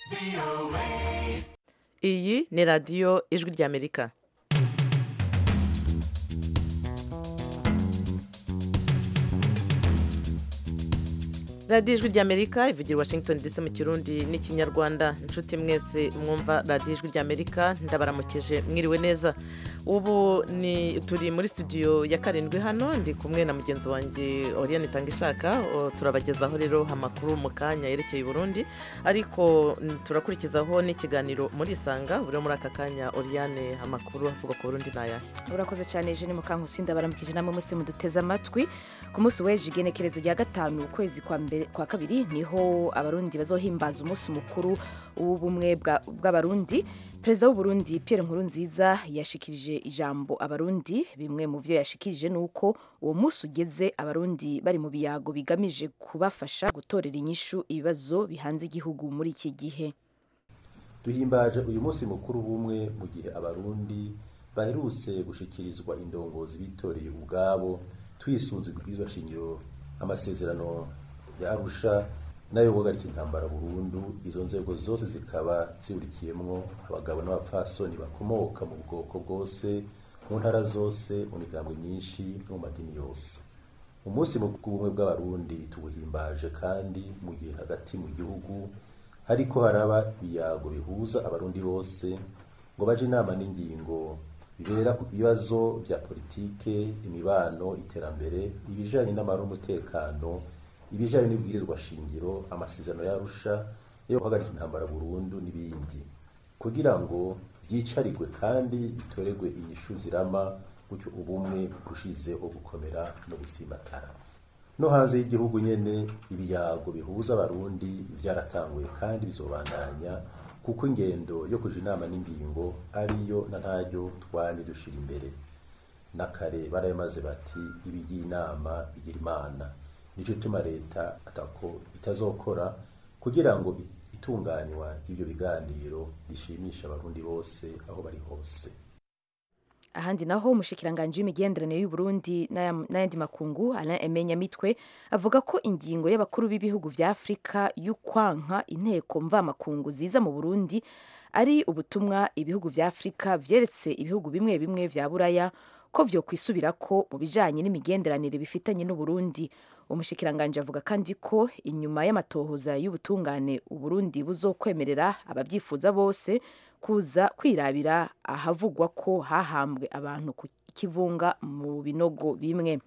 iyi ni radiyo ijwi ry'amerika radiyo ijwi ry'amerika ivugira washington dc mu kirundi n'ikinyarwanda inshuti mwese mwumva radiyo ijwi ry'amerika ndabaramukije mwiriwe neza ubu ni turi muri studio ya karindwi hano ndi kumwe na mugenzi wanjye oriane itanga ishaka turabagezaho rero amakuru mu kanya yerekeye i burundi ariko turakurikizaho n'ikiganiro muri isanga buri muri aka kanya oriane amakuru avuga ku burundi ni ayahe urakoze cyane jene mukankusi ndabaramukije namwe mwese muduteze amatwi ku munsi w'ejo igenekerezo rya gatanu ukwezi kwa mbere kwa kabiri niho abarundi bazohimbaza umunsi mukuru w'ubumwe bw'abarundi perezida w'uburundi Pierre Nkurunziza yashikirije ijambo abarundi bimwe mu byo yashikirije ni uko uwo munsi ugeze abarundi bari mu biyago bigamije kubafasha gutorera inyishu ibibazo bihanze igihugu muri iki gihe duhimbaje uyu munsi mukuru w'ubumwe mu gihe abarundi baherutse gushikirizwa indongozi bitoreye ubwabo twisunze kubwizwa shingiro amasezerano ya arusha nayo guhagarika intambara burundu izo nzego zose zikaba ziburikiyemwo abagabo n'abapfasoni bakomoka mu bwoko bwose mu ntara zose mu migambwe myinshi no mu madini yose umunsi w'ubumwe bw'abarundi tuwuhimbaje kandi mu gihe hagati mu gihugu hariko haraba ibiyago bihuza abarundi bose ngo baje inama n'ingingo bibera ku bibazo vya politike imibano iterambere ibijanye n'amahoro n'umutekano ibijanye n'ibwirizwa shingiro amasezerano yarusha yo guhagarika intambara burundu n'ibindi kugira ngo vyicarigwe kandi bitoregwe inyishu zirama gutyo ubumwe burushizeho gukomera no gusimatara no hanze y'igihugu nyene ibiyago bihuza abarundi vyaratanguye kandi bizobandanya kuko ingendo yo kuja inama n'ingingo ariyo na ntaryo twanye dushira imbere nakare barayamaze bati ibigiye inama bigira imana nicyo gituma leta atako itazokora kugira ngo itunganywa ry'ibyo biganiro rishimisha abarundi bose aho bari hose ahandi naho umushikiranganji w'imigenderanire y'uburundi n'ayandi makungu alain emenya mitwe avuga ko ingingo y'abakuru b'ibihugu vya afurika y'ukwanka inteko mvamakungu ziza mu burundi ari ubutumwa ibihugu vya afurika vyeretse ibihugu bimwe bimwe vya buraya ko vyo kwisubirako mu bijanye n'imigenderanire bifitanye n'uburundi umushikiranganji avuga kandi ko inyuma y'amatohoza y'ubutungane uburundi buzokwemerera ababyifuza bose kuza kwirabira ahavugwa ko hahambwe abantu ku kivunga mu binogo bimwe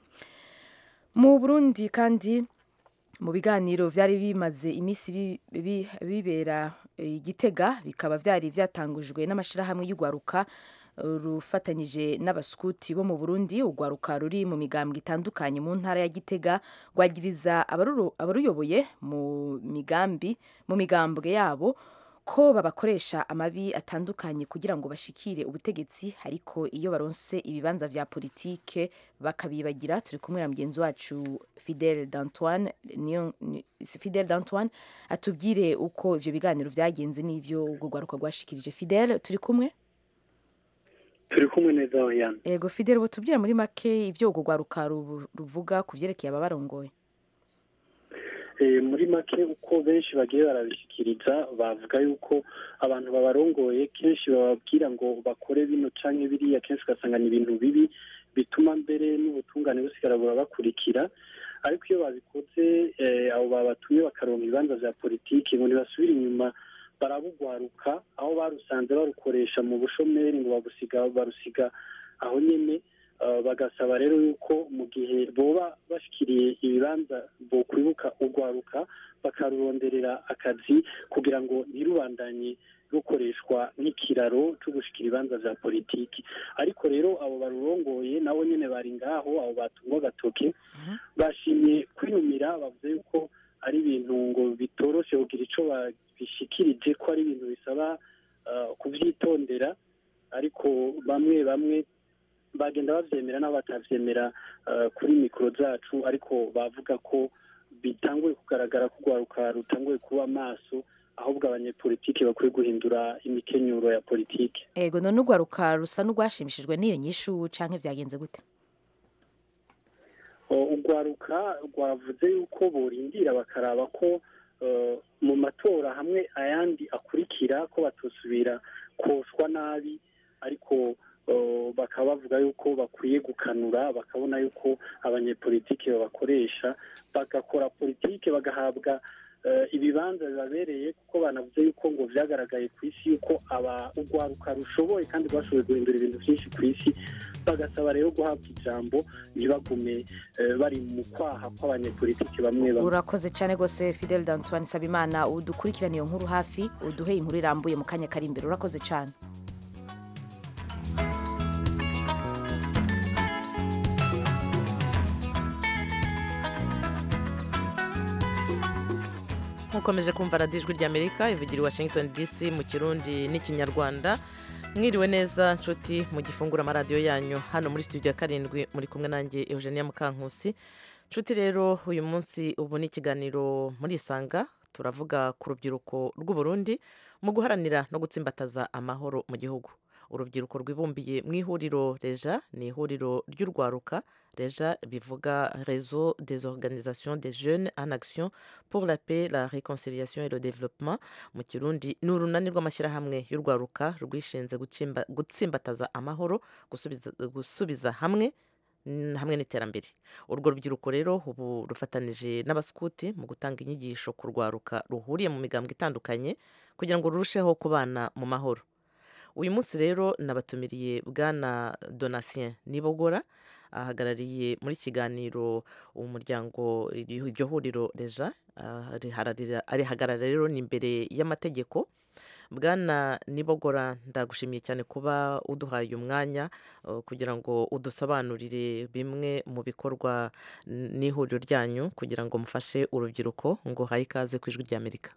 mu burundi kandi mu biganiro byari bimaze iminsi bibera igitega bikaba byari byatangujwe n'amashyirahamwe y'urwaruka rufatanyije n'abasukuti bo mu Burundi urwaruka ruri mu migambwe itandukanye mu ntara ya Gitega rwagiriza abaruyoboye mu migambi mu migambwe yabo ko babakoresha amabi atandukanye kugira ngo bashikire ubutegetsi ariko iyo baronse ibibanza vya politike bakabibagira turi kumwe na mugenzi wacu Fidel d'Antoine niyo Fidel d'Antoine atubwire uko ivyo biganiro vyagenze n'ivyo urwo rwaruka rwashikirije Fidel turi kumwe turi kumwe neza yana ego fidele tubwira muri make ibyo urwo rwaruka ruvuga ku byerekeye ababarongoye muri make uko benshi bagiye barabishyikiriza bavuga yuko abantu babarongoye kenshi bababwira ngo bakore bino canke biriya kenshi ugasanga ni ibintu bibi bituma mbere n'ubutungane busigara burabakurikira ariko iyo babikoze abo babatumye bakaronka ibibanza vya politiki ngo ntibasubire inyuma barabugwaruka aho barusanze barukoresha mu bushomeri ngo babusiga barusiga aho nyene bagasaba rero yuko mu gihe boba bashikiriye ibibanza bo kwibuka urwaruka bakaruronderera akazi kugira ngo ntirubandanye rukoreshwa nk'ikiraro cyo gushikira ibibanza vya politiki ariko rero abo barurongoye nabo nyene bari ngaho abo batungwa agatoke bashimye kwinumira bavuze yuko ari ibintu ngo bitoroshe kugira ico bishikirije ko ari ibintu bisaba kuvyitondera ariko bamwe bamwe bagenda bavyemera n'abo batavyemera kuri mikoro zacu ariko bavuga ko bitanguye kugaragara ko urwaruka rutanguye kuba amaso ahubwo abanyepolitiki bakwiye guhindura imikenyuro ya politiki ego none urwaruka rusa n'urwashimishijwe n'iyo nyishu canke vyagenze gute urwaruka rwavuze yuko borindira bakaraba ko mu matora amatora hamwe ayandi akurikira ko batosubira koswa nabi ariko bakaba bavuga yuko bakwiye gukanura bakabona yuko abanyepolitike babakoresha bagakora politike bagahabwa ibibanza bibabereye kuko banavuze yuko ngo byagaragaye ku isi yuko urwaruka rushoboye kandi rwashoboye guhindura ibintu byinshi ku isi bagasaba rero guhabwa ijambo ntibagume bari mu kwaha kw'abanyepolitiki bamwe bamwe urakoze cyane rwose fidel dantuwane sabimana udukurikirane iyo nkuru hafi uduhe inkuru irambuye mu kanya kari imbere urakoze cyane mukomeje kumva radiyo ijwi ry'amerika ivugira i washington dc mu kirundi n'ikinyarwanda mwiriwe neza nshuti mu gifungura amaradiyo yanyu hano muri studio ya karindwi muri kumwe nanjye eugenia mukankusi nshuti rero uyu munsi ubu ni ikiganiro muri isanga turavuga ku rubyiruko rw'uburundi mu guharanira no gutsimbataza amahoro mu gihugu urubyiruko rwibumbiye mu ihuriro reja ni ihuriro ry'urwaruka reja bivuga réseau des organisations des jeunes en action pour la paix la réconciliation et le développement mu kirundi ni urunani rw'amashyirahamwe y'urwaruka rwishinze gutsimbataza amahoro gusubiza hamwe hamwe n'iterambere urwo rubyiruko rero ubu rufatanije n'abaskuti mu gutanga inyigisho ku rwaruka ruhuriye mu migambwe itandukanye kugira ngo rurusheho kubana mu mahoro uyu munsi rero nabatumiriye bwana donatien nibogora ahagarariye muri kiganiro umuryango iryo huriro reja arihagarara rero ni imbere y'amategeko bwana nibogora ndagushimiye cyane kuba uduhaye umwanya kugira ngo udusobanurire bimwe mu bikorwa n'ihuriro ryanyu kugira ngo mufashe urubyiruko ngo haye ikaze ku ijwi ry'amerika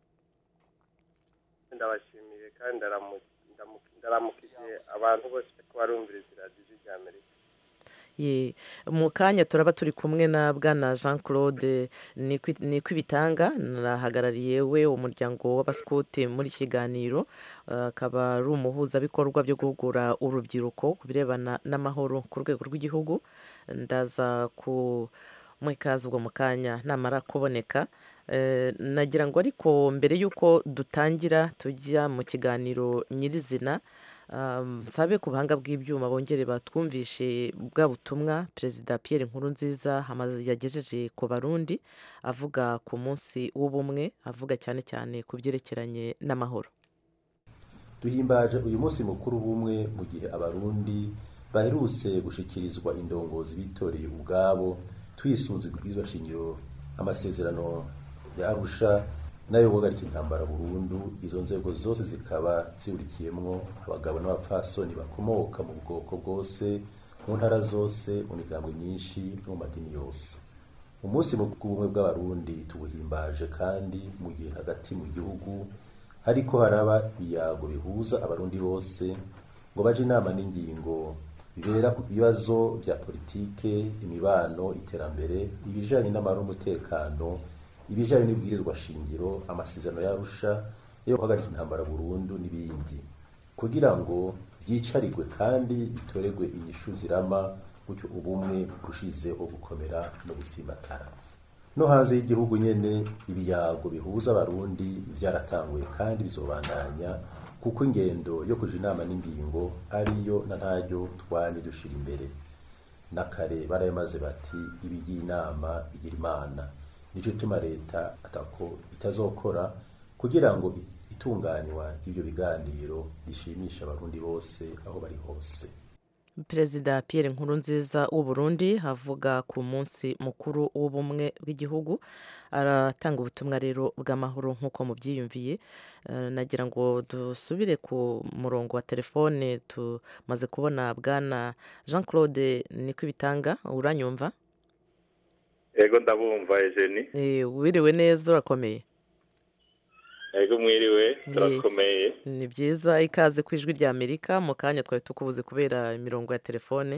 ndabashimiye kandi ndaramukije abantu bose ko barumviriza iradiyo ry'amerika mu kanya turaba turi kumwe na bwana jean claude nikwibitanga nahagarariye we umuryango w'abasikuti muri kiganiro akaba ari umuhuzabikorwa byo guhugura urubyiruko ku birebana n'amahoro ku rwego rw'igihugu ndaza ku ikaze ubwo mu kanya namara kuboneka nagira ngo ariko mbere y'uko dutangira tujya mu kiganiro nyirizina nsabe ku buhanga bw'ibyuma bongere batwumvishe bwa butumwa perezida Pierre Nkurunziza yagejeje ku barundi avuga ku munsi w'ubumwe avuga cyane cyane ku byerekeranye n'amahoro duhimbaje uyu munsi mukuru w'ubumwe mu gihe abarundi baherutse gushikirizwa indongozi bitoreye ubwabo twisunze ibwirizwa shingiro amasezerano ya arusha nayo guhagarika intambara burundu izo nzego zose zikaba zihurikiyemwo abagabo n'abapfasoni bakomoka mu bwoko bwose mu ntara zose mu migambwe myinshi no mu madini yose umunsi w'ubumwe bw'abarundi tubuhimbaje kandi mu gihe hagati mu gihugu hariko haraba ibiyago bihuza abarundi bose ngo baje inama n'ingingo bibera ku bibazo bya politike imibano iterambere ibijanye n'amahoro n'umutekano ibijanye n'ibwirizwa shingiro amasezerano yarusha yo guhagarika intambara burundu n'ibindi kugira ngo vyicarirwe kandi bitoregwe inyishu zirama gutyo ubumwe burushizeho gukomera no gusimatara no hanze y'igihugu nyene ibiyago bihuza abarundi vyaratanguye kandi bizobandanya kuko ingendo yo kuja inama n'ingingo ariyo na ntaryo twanye dushira imbere n'akare barayamaze bati ibigiye inama bigira imana nicyo gituma leta atako itazokora kugira ngo itunganywa y'ibyo biganiro rishimisha abarundi bose aho bari hose perezida Pierre Nkurunziza w'u Burundi avuga ku munsi mukuru w'ubumwe bw'igihugu aratanga ubutumwa rero bw'amahoro nk'uko mubyiyumviye nagira ngo dusubire ku murongo wa telefone tumaze kubona bwana jean claude nikwibitanga uranyumva yego ndabumva ejeni wiriwe neza urakomeye yego mwiriwe turakomeye ni byiza ikaze ku ijwi rya amerika mu kanya twari tukubuze kubera imirongo ya telefone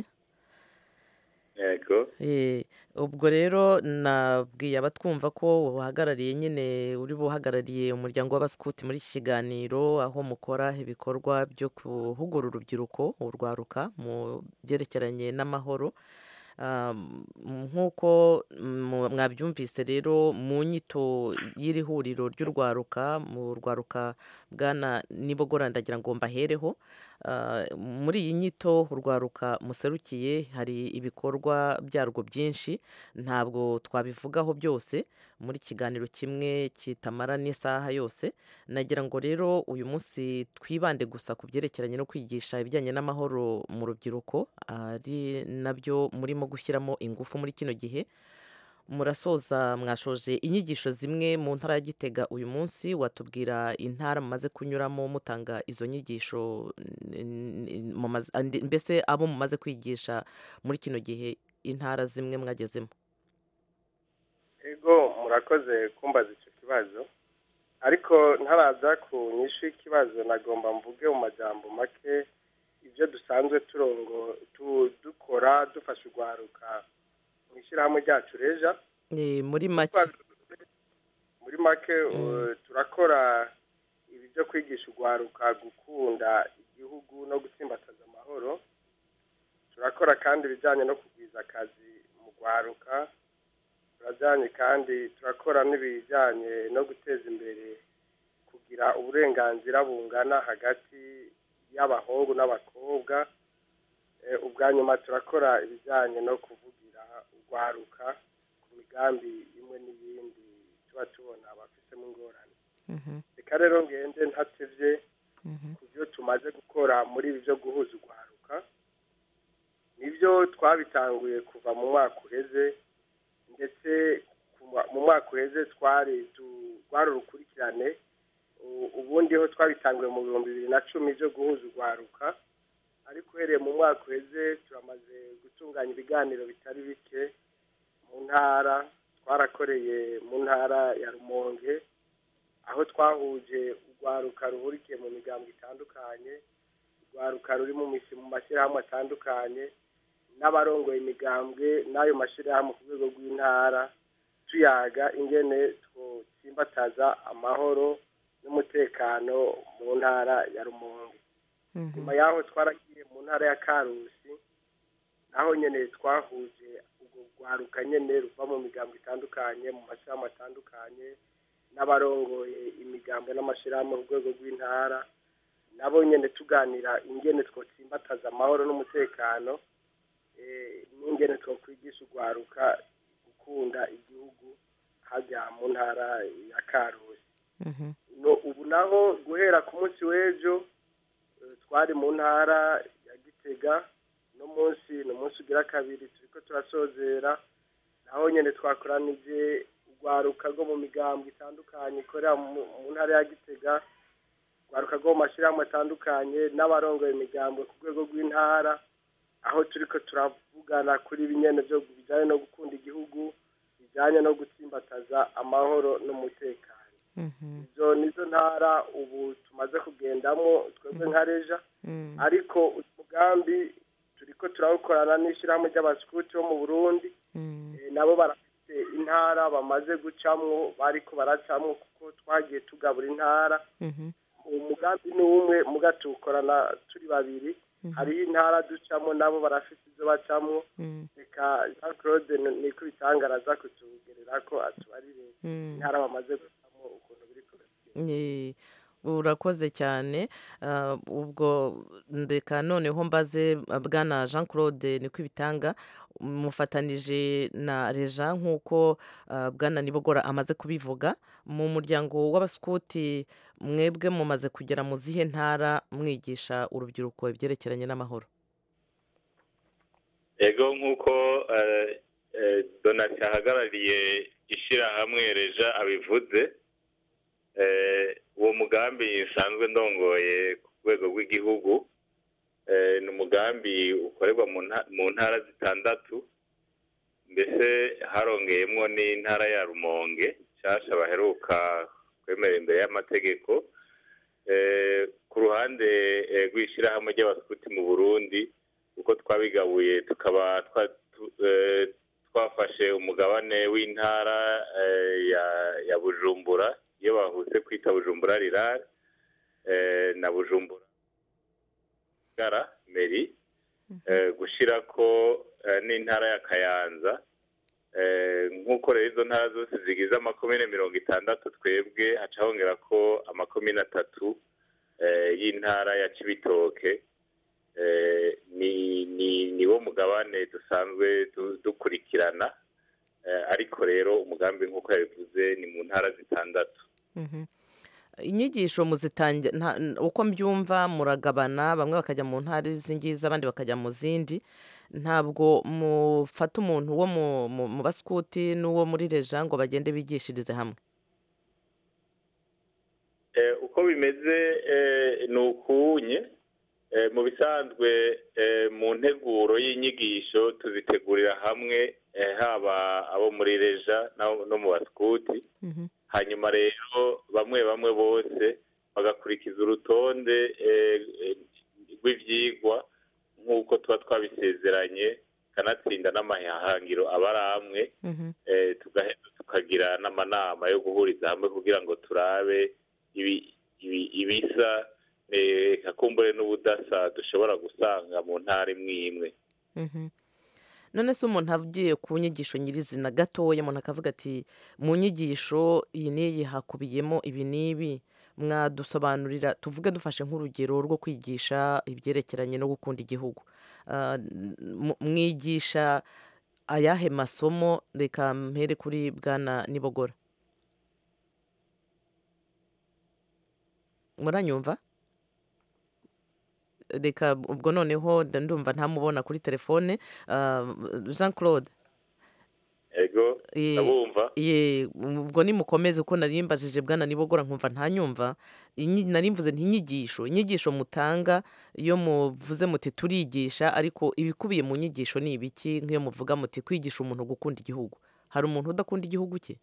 yego ubwo rero nabwiye abatwumva ko uhagarariye nyine uri buhagarariye umuryango w'abasikuti muri iki kiganiro aho mukora ibikorwa byo guhugura urubyiruko urwaruka mu byerekeranye n'amahoro nk'uko mwabyumvise rero mu nyito y'iri huriro ry'urwaruka mu rwaruka bwana nibogora ndagira ngo mbahereho muri iyi nyito urwaruka muserukiye hari ibikorwa byarwo byinshi ntabwo twabivugaho byose muri kiganiro kimwe kitamara n'isaha yose nagira ngo rero uyu munsi twibande gusa ku byerekeranye no kwigisha ibijyanye n'amahoro mu rubyiruko ari nabyo murimo gushyiramo ingufu muri kino gihe murasoza mwashoje inyigisho zimwe mu ntara ya gitega uyu munsi watubwira intara mumaze kunyuramo mutanga izo nyigisho mbese abo mumaze kwigisha muri kino gihe intara zimwe mwagezemo ego murakoze kumbaza icyo kibazo ariko ntaraza ku nyinshi y'ikibazo nagomba mvuge mu majambo make ibyo dusanzwe turongo dukora dufasha urwaruka mu ishyirahamwe ryacu reja muri make muri make turakora ibi byo kwigisha urwaruka gukunda igihugu no gutsimbataza amahoro turakora kandi ibijyanye no kugwiza akazi mu rwaruka turajyanye kandi turakora n'ibijyanye no guteza imbere kugira uburenganzira bungana hagati y'abahungu n'abakobwa ubwa nyuma turakora ibijyanye no kuvugira urwaruka ku migambi imwe n'iyindi tuba tubona abafitemo ingorane reka rero ngende ntatebye ku byo tumaze gukora muri ibi byo guhuza urwaruka nibyo twabitanguye kuva mu mwaka uheze ndetse mu mwaka uheze twari rwari urukurikirane ubundi ho twabitanguye mu bihumbi bibiri na cumi byo guhuza urwaruka ariko uhereye mu mwaka uheze turamaze gutunganya ibiganiro bitari bike mu ntara twarakoreye mu ntara ya rumonge aho twahuje urwaruka ruhurikiye mu migambo itandukanye urwaruka ruri mu mashyirahamwe atandukanye n'abarongoye imigambwe n'ayo mashyirahamwe ku rwego rw'intara tuyaga ingene twotsimbataza amahoro n'umutekano mu ntara ya rumonge nyuma y'aho twaragiye mu ntara ya karusi naho nyine twahuje urwo rwaruka nyine ruva mu migambo itandukanye mu mashyirahamwe atandukanye n'abarongoye imigambo n'amashyirahamwe ku rwego rw'intara nabo nyine tuganira ingene twotsimbataza amahoro n'umutekano n'ingene twakwigisha urwaruka gukunda igihugu hajya mu ntara ya karusi ubu naho guhera ku munsi w'ejo twari mu ntara ya gitega no munsi ni umunsi ugira kabiri turi ko turasozera naho nyine twakoranije urwaruka rwo mu migambo itandukanye ikorera mu ntara ya gitega urwaruka rwo mu mashyirahamwe atandukanye n'abarongoye imigambo ku rwego rw'intara aho turi ko turavugana kuri ibinyene byo bijyanye no gukunda igihugu bijyanye no gutsimbataza amahoro n'umutekano izo nizo ntara ubu tumaze kugendamo twebwe nka reja ariko umugambi turi ko turawukorana n'ishyirahamwe ry'abasikuti bo mu burundi nabo barafite intara bamaze gucamwo bariko baracamwo kuko twagiye tugabura intara umugambi ni umwe muga tuwukorana turi babiri hariho intara ducamo nabo barafite izo bacamo reka jean claude niko bitangaraza kutugerera ko atubarire intara bamaze gucamo ukuntu biri kubera urakoze cyane ubwo reka noneho mbaze bwana jean claude niko ibitanga mufatanije na reja nk'uko bwana nibogora amaze kubivuga mu muryango w'abasikuti mwebwe mumaze kugera mu zihe ntara mwigisha urubyiruko ibyerekeranye n'amahoro ego nk'uko donati ahagarariye ishyirahamwe reja abivuze uwo mugambi nsanzwe ndongoye ku rwego rw'igihugu ni umugambi ukorerwa mu ntara zitandatu mbese harongeyemo n'intara ya rumonge nshyashya baheruka kwemera imbere y'amategeko ku ruhande rw'ishyirahamwe ry'abasikuti mu burundi uko twabigabuye tukaba twafashe umugabane w'intara ya bujumbura iyo bahuse kwita bujumbura rirare na bujumbura gara meri gushyira ko eh, n'intara ya kayanza Eh, nk'uko rero izo ntara zose zigize amakomine mirongo itandatu twebwe haca hongera ko amakomine atatu eh, y'intara ya cibitoke Eh, ni ni niwo mugabane dusanzwe du- dukurikirana Eh, ariko rero umugambi nk'uko yabivuze ni mu ntara zitandatu Mhm. inyigisho muzitangira nta- n- uko mbyumva muragabana bamwe bakajya mu ntara z'ingizi abandi bakajya mu zindi ntabwo mufata umuntu wo mu- mu mu basikuti n'uwo muri reja ngo bagende bigishirize hamwe Eh, uko bimeze eh, ni ukunye Eh, mu bisanzwe eh, mu nteguro y'inyigisho tuzitegurira hamwe eh, haba abo muri reja n'abo- no mu basikuti hanyuma rero bamwe bamwe bose bagakurikiza urutonde eh, eh, rw'ivyigwa nk'uko tuba twabisezeranye kanatsinda n'amahangiro aba ari amwe eh, tugaheza tukagira n'amanama yo guhuriza hamwe kugira ngo turabe ibi- ibi- ibisa eh, kakumbure n'ubudasa dushobora gusanga mu ntara imwe imwe Mhm. none se umuntu agiye ku nyigisho nyirizina gatoya umuntu akavuga ati mu nyigisho iyi n'iyi hakubiyemo ibi n'ibi mwadusobanurira tuvuge dufashe nk'urugero rwo kwigisha ibyerekeranye no gukunda igihugu Ah, m- mwigisha ayahe masomo reka mpere kuri bwana nibogora muranyumva reka ubwo noneho nda- ndumva ntamubona kuri telefone Ah, jean claude ego Eh, ndabumva ye ubwo nimukomeze uko narimbajije bwana nibogora nkumva ntanyumva Inyi- nari mvuze ntinyigisho inyigisho mutanga iyo muvuze muti turigisha ariko ibikubiye mu nyigisho ni ibiki nk'iyo muvuga muti kwigisha umuntu gukunda igihugu hari umuntu udakunda igihugu cye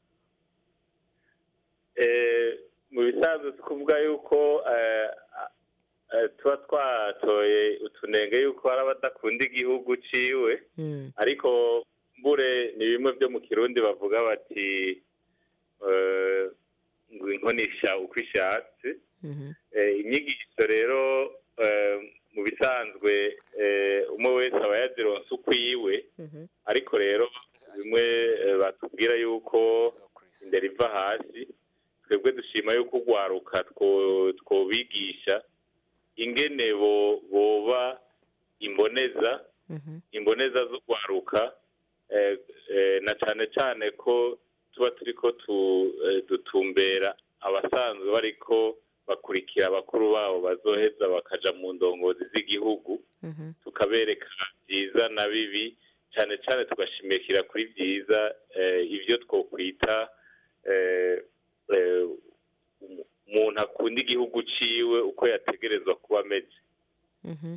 Eh, mu bisanzwe si kuvuga yuko eh, eh, tuba twatoye utunenge yuko hari abadakunda igihugu ciwe Mm, ariko mbure ni bimwe byo mu kirundi bavuga bati eh, ngo inkonisha uko ishatse mhm, Eh, inyigisho rero eh, mu bisanzwe eh, umwe wese aba yazironse ukwiwe mhm, ariko rero bimwe eh, batubwira yuko indera iva hasi twebwe dushima yuko urwaruka two- twobigisha ingene bo- boba imboneza mhm, imboneza z'urwaruka eh, eh, na cyane cyane ko tuba turiko tu- eh, dutumbera abasanzwe bariko bakurikira abakuru babo bazoheza bakaja mu ndongozi z'igihugu mhm, tukabereka byiza na bibi cyane cyane tugashimikira kuri byiza eh, ibyo twokwita eh, eh, umu- umuntu akunda igihugu ciwe uko yategerezwa kuba ameze mhm.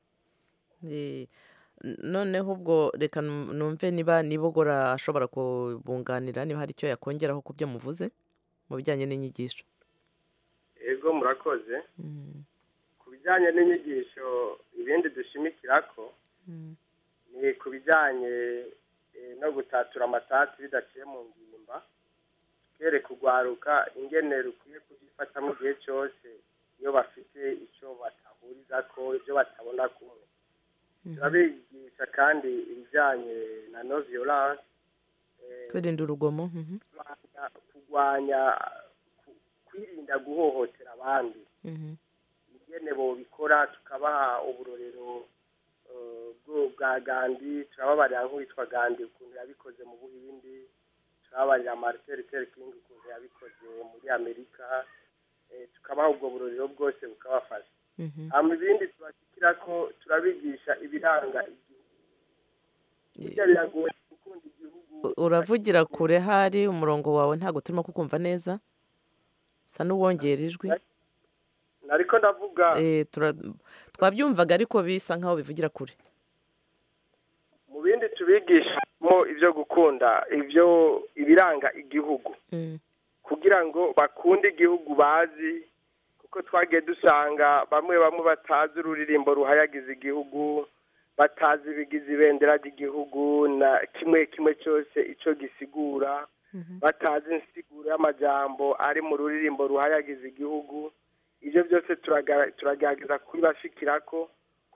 Eh, n- noneho ubwo reka num- numve niba nibogora ashobora kubunganira niba hari icyo yakongeraho ku byo muvuze mu bijyanye n'inyigisho ego murakoze Mm, ku bijyanye n'inyigisho ibindi dushimikira ko mm, ni ku bijyanye eh, no gutatura amatati bidaciye mu ngimba kereka urwaruka ingene rukwiye kubyifata mu gihe cyose iyo bafite icyo batahuriza ko ibyo batabona kumwe turabigisha kandi ibijyanye na no violence eh, kwirinda urugomo mhm, kurwanya kurwanya ku- kwirinda guhohotera abandi mhm, ingene bobikora tukabaha uburorero eh, bwo- bwa gandi turababarira nk'uwitwa gandi ukuntu yabikoze mu buhindi turababarira martin luther king ukuntu yabikoze muri amerika eh, tukabaha ubwo burorero bwose bukabafasha mhm. hama ibindi tubashyikira ko turabigisha ibiranga igihugu burya biragoye gukunda igihugu U- uravugira kure hari umurongo wawe ntabwo turimo kukumva neza sa n'uwongera ijwi nariko ndavuga Eh, tura- twabyumvaga ariko bisa nkaho bivugira kure mu bindi tubigishamo ibyo gukunda ibyo ibiranga igihugu Mm, kugira ngo bakunde igihugu bazi kuko twagiye dusanga bamwe bamwe batazi ururirimbo ruhayagiza igihugu batazi ibigize ibendera ry'igihugu na kimwe kimwe cyose icyo gisigura mhm, batazi insiguro y'amajambo ari mu ruririmbo ruhayagiza igihugu ibyo byose turaga- turagerageza kubibashikira ko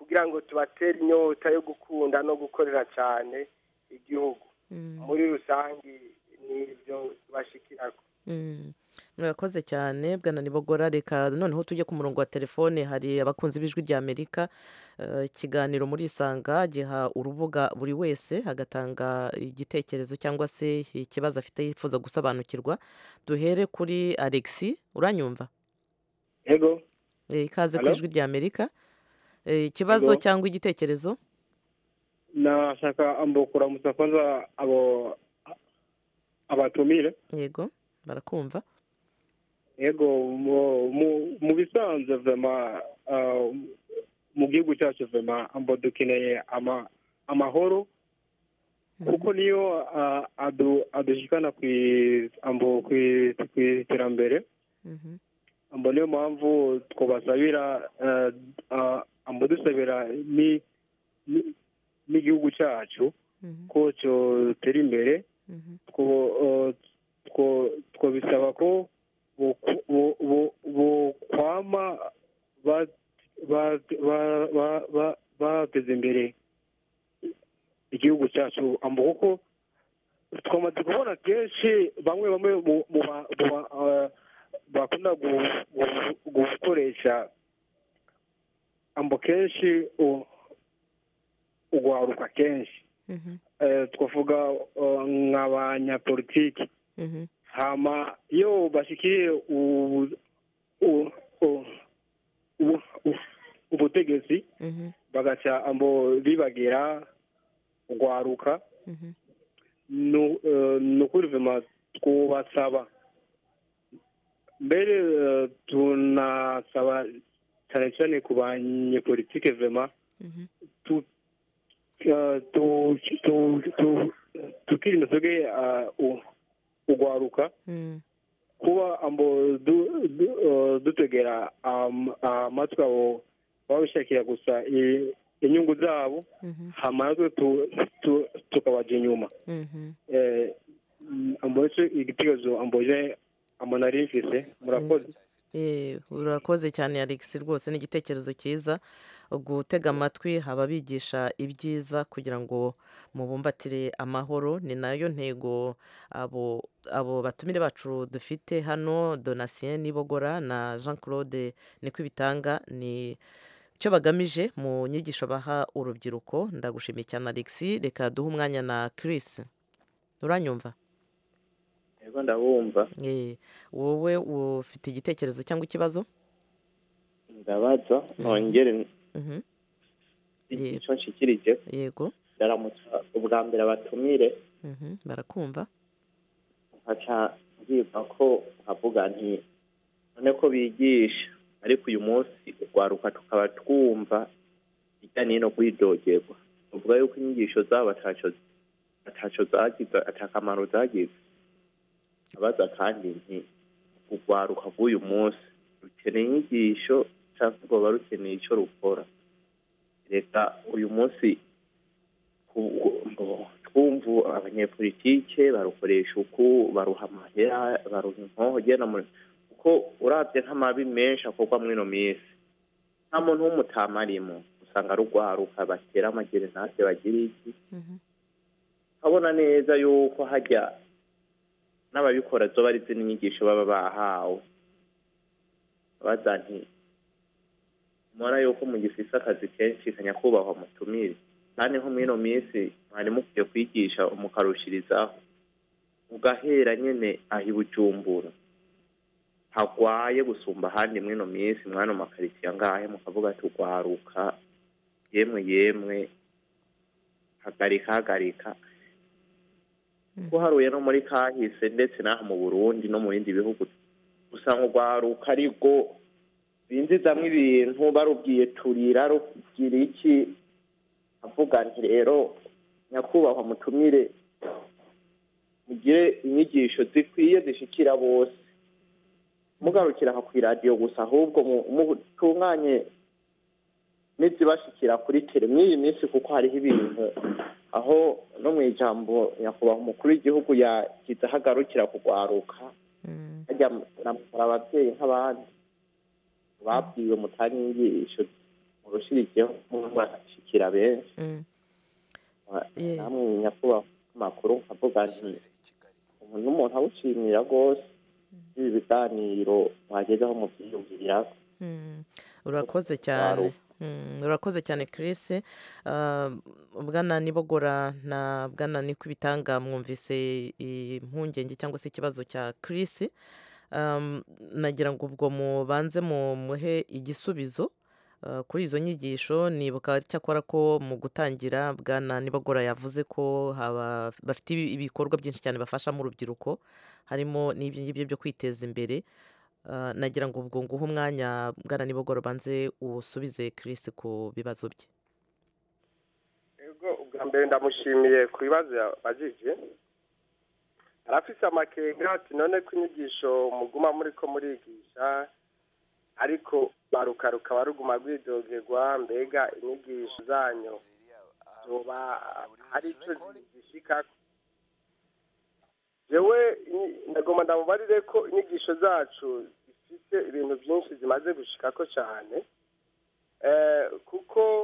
kugira ngo tubatere inyota yo gukunda no gukorera cyane igihugu muri rusange ni ibyo tubashikirako Mm. murakoze cyane bwana nibogora reka noneho tujye ku murongo wa telefone hari abakunzi b'ijwi rya amerika Eh, ikiganiro muri isanga giha urubuga buri wese agatanga igitekerezo cyangwa se ikibazo afite yifuza gusobanukirwa duhere kuri alexi uranyumva Ego, Eh, ikaze ku Hello? ijwi rya amerika Eh, ikibazo Ego. cyangwa igitekerezo nashaka ambo kuramutsa kwanza abo abatumire. yego barakumva Ego, mu, mu, mu bisanzwe vema uh, mu gihugu cyacu vema ambo dukeneye ama, amahoro kuko niyo uh, adu, adushikana kwi ambo kwi iterambere Mhm. ambo niyo mpamvu twabasabira uh, uh, ambo dusabira ni ni- n'igihugu cyacu Mhm. ko cyotera imbere Mhm. two- uh, two- twabisaba ko boku- bo- bo- bokwama ba- ba- ba- ba- ba- bateza imbere igihugu cyacu ambo kuko twamaze kubona kenshi bamwe bamwe mu- mu ba- mu ba- uh, bakunda gu- gu- gukoresha ambo kenshi u- ugwaruka kenshi Mhm. eh, twavuga uh, nk'abanyapolitiki Mhm. hama iyo bashikiriye ubu- u- u- ubu- u- ubutegetsi Mhm. bagaca ambo bibagira ugwaruka Mhm. nu- eh, ni ukuri vema twubasaba mbere eh, tunasaba cyane cyane ku banyepolitike vema Mhm. tu- eh, tu- tu- tu- tukirinda twebwe eh, u- ugwaruka Mm. kuba ambo du- du- eh, dutegera am- amatwi abo baba bishakira gusa i- inyungu zabo Mhm. hama natwe tu- tu- tukabaja inyuma Mhm. Eh, mm, ambo nicyo igitekerezo amboje ambo nari mfise murakoze Eh, urakoze cyane alex rwose ni igitekerezo cyiza gutega amatwi haba bigisha ibyiza kugira ngo mubumbatire amahoro ni nayo ntego abo abo batumire bacu dufite hano donatien nibogora na jean claude niko ibitanga ni icyo bagamije mu nyigisho baha urubyiruko ndagushimiye cyane alex reka duhe umwanya na chris uranyumva Ego ndabumva Eh, wowe ufite igitekerezo cyangwa ikibazo ndabaza nongere Mhm. icyo nshikirije yego ndaramutsa ubwa mbere abatumire Mhm, barakumva nkaca mbwirwa ko nkavuga nti none ko bigisha ariko uyu munsi urwaruka tukaba twumva hirya no hino rwidogerwa uvuga yuko inyigisho zabo ataco ataco zagize atakamaro zagize abaza kandi nti urwaruka rw'uyu munsi rukeneye inyigisho cyangwa rwoba rukeneye icyo rukora reka uyu munsi ku- ku- ngo twumva abanyepolitike barukoresha uku baruha amahera baruha inkoho ugenda muri kuko urabye nk'amabi menshi akorwa muri ino minsi nta muntu w'umutama arimo usanga rugwaruka batera amagerenade bagira iki Mhm. nkabona neza yuko hajya n'ababikora zo bari zino nyigisho baba bahawe baza nti mubona yuko mu gifise akazi kenshi kanyakubahwa mutumire kandi nko muri ino minsi mwari mukwiye kwigisha mukarushirizaho mugahera nyene aho i bujumbura hagwaye gusumba ahandi muri ino minsi mwano makaritsiye angahe mukavuga ati ugwaruka yemwe yemwe hagarika hagarika guharuye no muri kahise ndetse n'aha mu burundi no mu bindi bihugu usanga urwaruka ariko binjizamwo ibintu barubwiye turira rugira iki avuga nti rero nyakubahwa mutumire mugire inyigisho zikwiye zishikira bose mugarukira aha ku iradiyo gusa ahubwo mu- mutunganye n'izibashikira kuri tele mw'iyi minsi kuko hariho ibintu aho no mu ijambo nyakubahwa umukuru w'igihugu yagize aho agarukira kugwaruka Mm. hajya muramukora ababyeyi nk'abandi babwiwe mutanga inyigisho murushirijeho murashikira benshi Mm. Ah, Yeah. namwe nyakubahwa amakuru nkavuga nti umuntu n'umuntu awushimira rwose ibi biganiro mwagezeho mubyiyumvirako Mm. urakoze cyane Mm, urakoze cyane Chris Ah, bwana nibogora na bwana nikubitanga mwumvise impungenge cyangwa se ikibazo cya Chris Um, nagira ngo ubwo mubanze mumuhe igisubizo uh, kuri izo nyigisho nibuka cyakora ko mu gutangira bwana nibogora yavuze ko haba bafite ibi- ibikorwa byinshi cyane bafashamo urubyiruko harimo n'ibyo ngibyo byo kwiteza imbere Uh, nagira ngo ubwo nguhe umwanya bwana nibogora banze usubize Chris ku bibazo bye ego ubwa mbere ndamushimiye ku bibazo yabajije arafise amakenga ati none ko inyigisho muguma muri ko murigisha ariko baruka rukaba ruguma rwidogerwa mbega inyigisho zanyu zoba hari icyo zishika jewe inyi- ndagomba ndamubarire ko inyigisho zacu zifite ibintu byinshi zimaze gushikako cyane Eh, kuko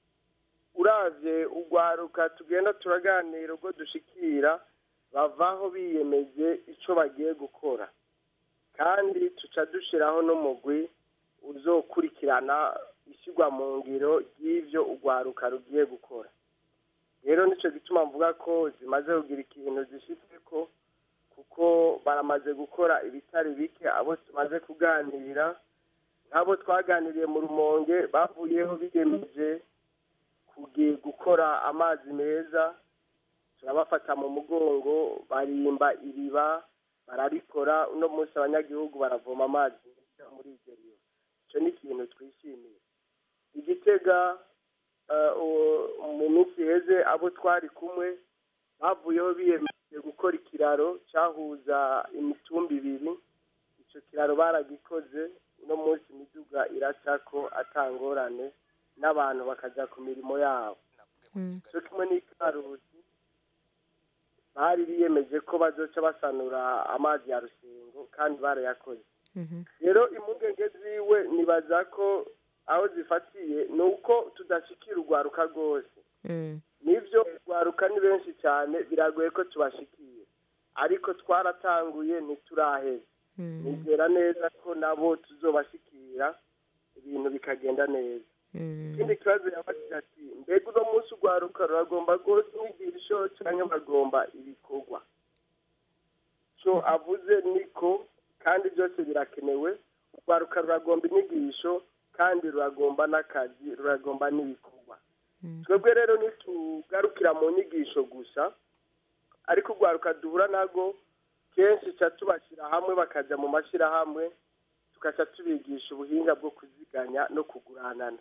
uravye urwaruka tugenda turaganira ubwo dushikira bavaho biyemeje ico bagiye gukora kandi tuca dushiraho n'umugwi uzokurikirana ishyirwa mu ngiro ry'ivyo urwaruka rugiye gukora rero nico gituma mvuga ko zimaze kugira ikintu zishitseko kuko baramaze gukora ibitari bike abo tumaze kuganira nk'abo twaganiriye mu rumonge bavuyeho biyemeje kugiye gukora amazi meza turabafata mu mugongo barimba iriba bararikora uno munsi abanyagihugu baravoma amazi meza muri iryo riba icyo ni ikintu twishimiye igitega eh, uwo- mu minsi iheze abo twari kumwe bavuyeho biyemeje gukora ikiraro cyahuza imitumba ibiri icyo kiraro baragikoze uno munsi imiduga iracako atangorane n'abantu bakajya ku mirimo yabo cyo kimwe n'ikarusi bari biyemeje ko bazoca basanura amazi ya rusengo kandi barayakoze rero impungenge ziwe nibaza ko aho zifatiye ni uko tudashikira urwaruka rwose nibyo urwaruka ni benshi cyane biragoye ko tubashikiye ariko twaratanguye ntituraheza nizera neza ko nabo tuzobashikira ibintu bikagenda neza ikindi kibazo yabagira ati mbega uno munsi urwaruka ruragomba rwose inyigisho cyangwa bagomba ibikorwa cyo avuze niko kandi byose birakenewe urwaruka ruragomba inyigisho kandi ruragomba n'akazi ruragomba n'ibikorwa twebwe rero ntitugarukira mu nyigisho gusa ariko urwaruka duhura nago kenshi ca tubashyira hamwe bakajya mu mashyirahamwe tugaca tubigisha ubuhinga bwo kuziganya no kuguranana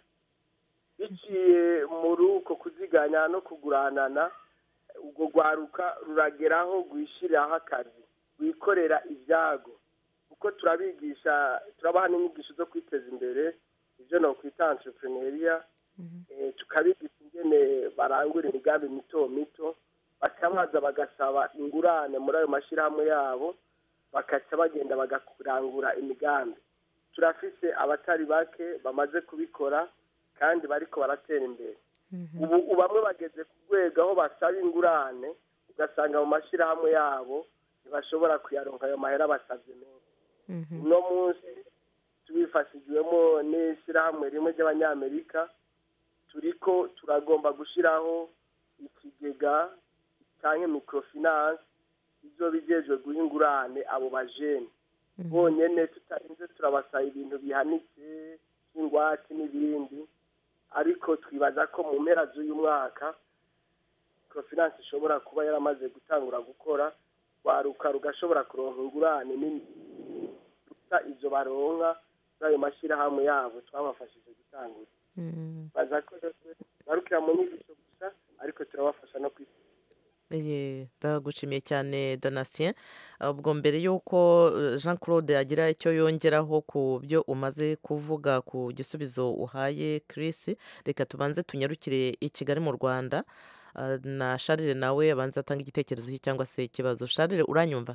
biciye muri uko kuziganya no kuguranana urwo rwaruka rurageraho rwishyiriraho akazi rwikorera ibyago kuko turabigisha turabaha n'inyigisho zo kwiteza imbere ibyo no kwita entrepreneuria eh, tukabigisha ingene barangura imigambi mito mito bakabaza bagasaba ingurane muri ayo mashyirahamwe yabo bakaca bagenda bagarangura imigambi turafise abatari bake bamaze kubikora kandi bariko baratera imbere ubu ubu bamwe bageze ku rwego aho basaba ingurane ugasanga mu mashyirahamwe yabo ntibashobora kuyaronka ayo mahera basabye menshi uno munsi tubifashijwemo n'ishyirahamwe rimwe ry'abanyamerika turiko turagomba gushyiraho ikigega cyangwa microfinance izo bijejwe guha ingurane abo bajene bonyene tutarinze turabasaba ibintu bihanitse nk'ingwate n'ibindi ariko twibaza ko mu mpera z'uyu mwaka microfinance ishobora kuba yaramaze gutangura gukora rwaruka rugashobora kuronka ingurane nini gusa izo baronka muri ayo mashyirahamwe yabo twabafashije gutangura baza ko barukira mu nyigisho gusa ariko turabafasha no kwiteza Ye, ndagushimiye cyane donatien ubwo mbere y'uko eh, jean claude agira icyo yongeraho ku byo umaze kuvuga ku gisubizo uhaye chris reka tubanze tunyarukire i kigali mu rwanda Ah, na sharire nawe abanza atanga igitekerezo cye cyangwa se ikibazo sharire uranyumva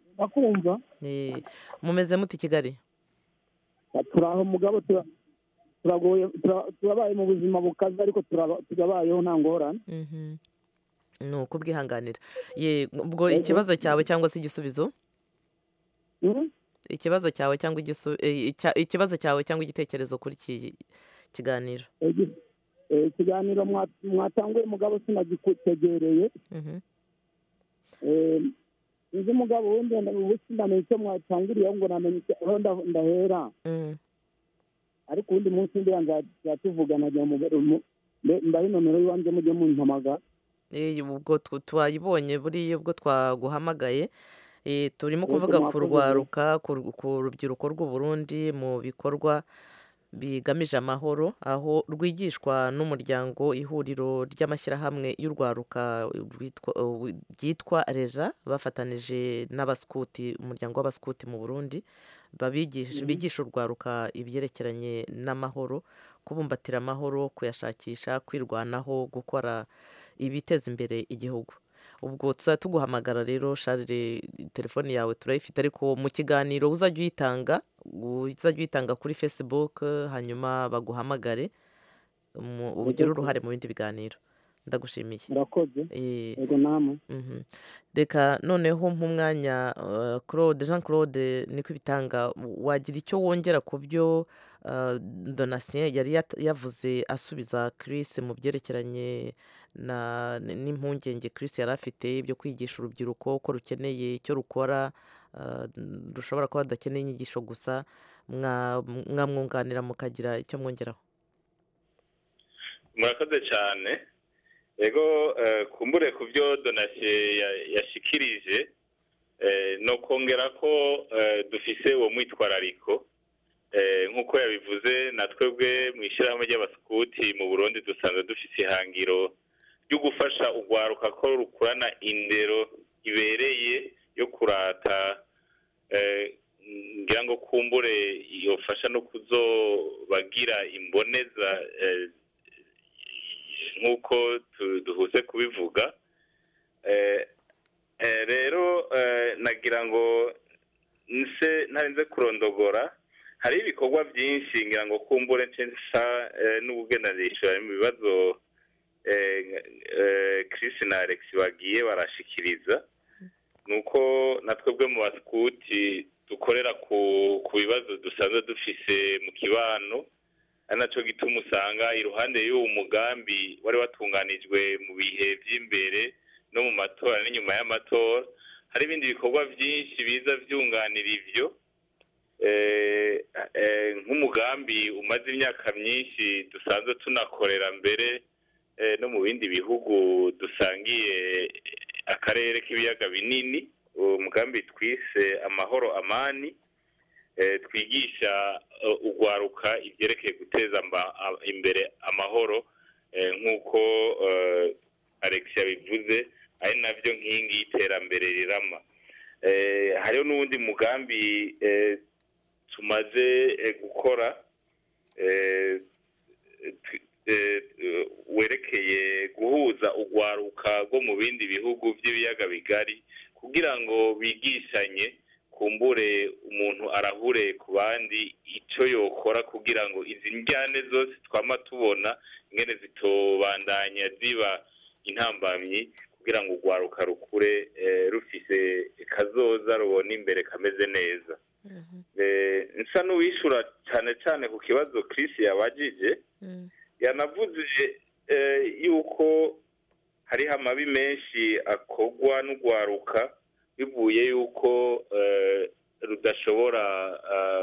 bakumva Eh, mumeze muti i kigali turaho mugabo tura- turagoye tura- turabaye mu buzima bukaze ariko turaba- turabayeho nta ngorane Mhm. ni ukubwihanganira ye ubwo ikibazo cyawe cyangwa se igisubizo Mhm. ikibazo cyawe cyangwa igisu eh, icya- ikibazo cyawe cyangwa igitekerezo kuri iki kiganiro Igi- eh, ikiganiro mwa- mwatanguye mugabo sinagitegereye Mhm. Eh, nzi umugabo wundi ubu sinamenye icyo mwatangiriyeho ngo namenye icyo- aho nda- ndahera Mm. ariko uwundi munsi ndiya nzatuvugana nagira ngo mu- mbe- mbahe nomero y'iwanjye mujye mumpamagara Eh, ubwo tu- twayibonye buriya ubwo twaguhamagaye Eh, turimo Yego, kuvuga ku mwakoze rwaruka ku ru- ku rubyiruko rw'u Burundi mu bikorwa bigamije amahoro aho rwigishwa n'umuryango ihuriro ry'amashyirahamwe y'urwaruka rwitwa- uh, ryitwa reja bafatanije n'abaskuti umuryango w'abaskuti mu burundi babigisha Mhm. bigisha urwaruka ibyerekeranye n'amahoro kubumbatira amahoro kuyashakisha kwirwanaho gukora ibiteza imbere igihugu ubwo tuzajya tuguhamagara rero sharire telefone yawe turayifite ariko mu kiganiro uzajya uyitanga uzajya uyitanga kuri facebook hanyuma baguhamagare mu- ugire Yego. uruhare mu bindi biganiro ndagushimiye murakoze Eh, yego namwe mhm. reka noneho nk'umwanya uh, claude jean claude niko ibitanga wagira icyo wongera ku byo uh, donatien yari yat- yavuze asubiza chris mu byerekeranye na n- n'impungenge chris yari afite byo kwigisha urubyiruko ko rukeneye icyo rukora uh, rushobora kuba rudakeneye inyigisho gusa mwa- mwamwunganira mukagira icyo mwongeraho murakoze cyane yego eh, kumbure ku byo donasiye ya- yashikirije eh, no kongera ko eh, dufise uwo mwitwarariko Eh, nk'uko yabivuze na twebwe mu ishyirahamwe ry'abasikuti mu burundi dusanzwe dufise ihangiro ryo gufasha urwaruka ko rukurana indero ibereye yo kurata eh, ngira ngo kumbure yofasha no kuzobagira imboneza eh, nk'uko tu- duhuze kubivuga Eh, eh, rero eh, nagira ngo nse ntarinze kurondogora hari ibikorwa byinshi ngira ngo kumbure nsa eh, n'ubugendanishura mu bibazo eh, eh, Chris na Alex bagiye barashikiriza nuko na twebwe mu basikuti dukorera ku ku bibazo dusanzwe dufise mu kibano ari nacyo gituma usanga iruhande y'uwo mugambi wari watunganijwe mu bihe by'imbere no mu matora n'inyuma y'amatora hari ibindi bikorwa byinshi biza byunganira ibyo Eh, eh, nk'umugambi umaze imyaka myinshi dusanzwe tunakorera mbere eh, no mu bindi bihugu dusangiye akarere k'ibiyaga binini uwo mugambi twise amahoro amani eh, twigisha eh, urwaruka ibyerekeye guteza amba- a- imbere amahoro eh, nk'uko eh, alex yabivuze ari nabyo nkingi y'iterambere rirama Eh, hariho n'uwundi mugambi eh, tumaze eh, gukora eh, tw- eh, eh, werekeye guhuza urwaruka rwo mu bindi bihugu by'ibiyaga bigari kugira ngo bigishanye kumbure umuntu arahure ku bandi icyo yokora kugira ngo izi njyane zose twama tubona ingene zitobandanya ziba intambamyi kugira ngo urwaruka rukure eh, rufise kazoza rubona imbere kameze neza Eh, nsa n'uwishura cyane cyane ku kibazo Chris yabajije yanavuze eh, yuko hariho amabi menshi akorwa n'urwaruka bivuye yuko eh, rudashobora ah,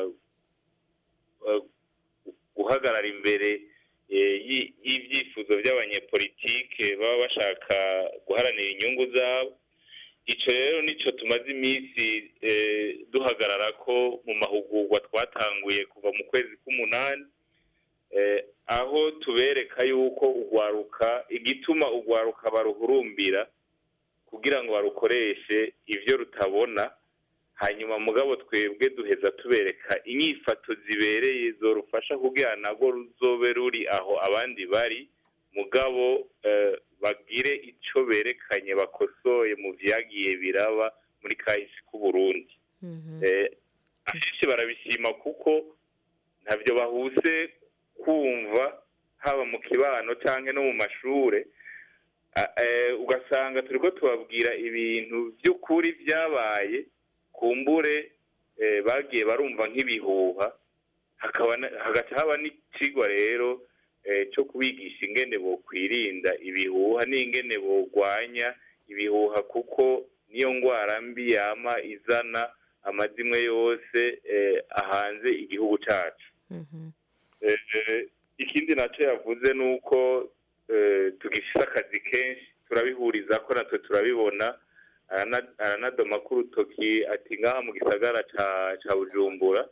ah, guhagarara imbere eh, y'i- y'ibyifuzo by'abanyepolitike baba bashaka guharanira inyungu zabo icyo rero nicyo tumaze iminsi eh, duhagarara ko mu mahugurwa twatanguye kuva mu kwezi k'umunani eh, aho tubereka yuko urwaruka igituma urwaruka baruhurumbira kugira ngo barukoreshe ibyo rutabona hanyuma mugabo twebwe duheza tubereka inyifato zibereye zorufasha kugira nabwo ruzobe ruri aho abandi bari mugabo eh, bagire icyo berekanye bakosoye mu byagiye biraba muri kahise k'uburundi Eh, akenshi barabishima kuko ntabyo bahuse kumva haba mu kibano cyangwa no mu mashure a- eh, ugasanga turiko tubabwira ibintu by'ukuri byabaye kumbure eh, bagiye barumva nk'ibihuha hakaba na- hagaca haba n'ikigwa rero eh, cyo kubigisha ingene bokwirinda ibihuha n'ingene bogwanya ibihuha kuko niyo ngwara mbi yama izana amazimwe yose eh, ahanze igihugu cacu Eh, eh, ikindi nacyo yavuze ni uko eh, tugifise akazi kenshi turabihuriza ko natwe turabibona arana- aranadoma ko urutoki ati ngaha mu gisagara ca ca bujumbura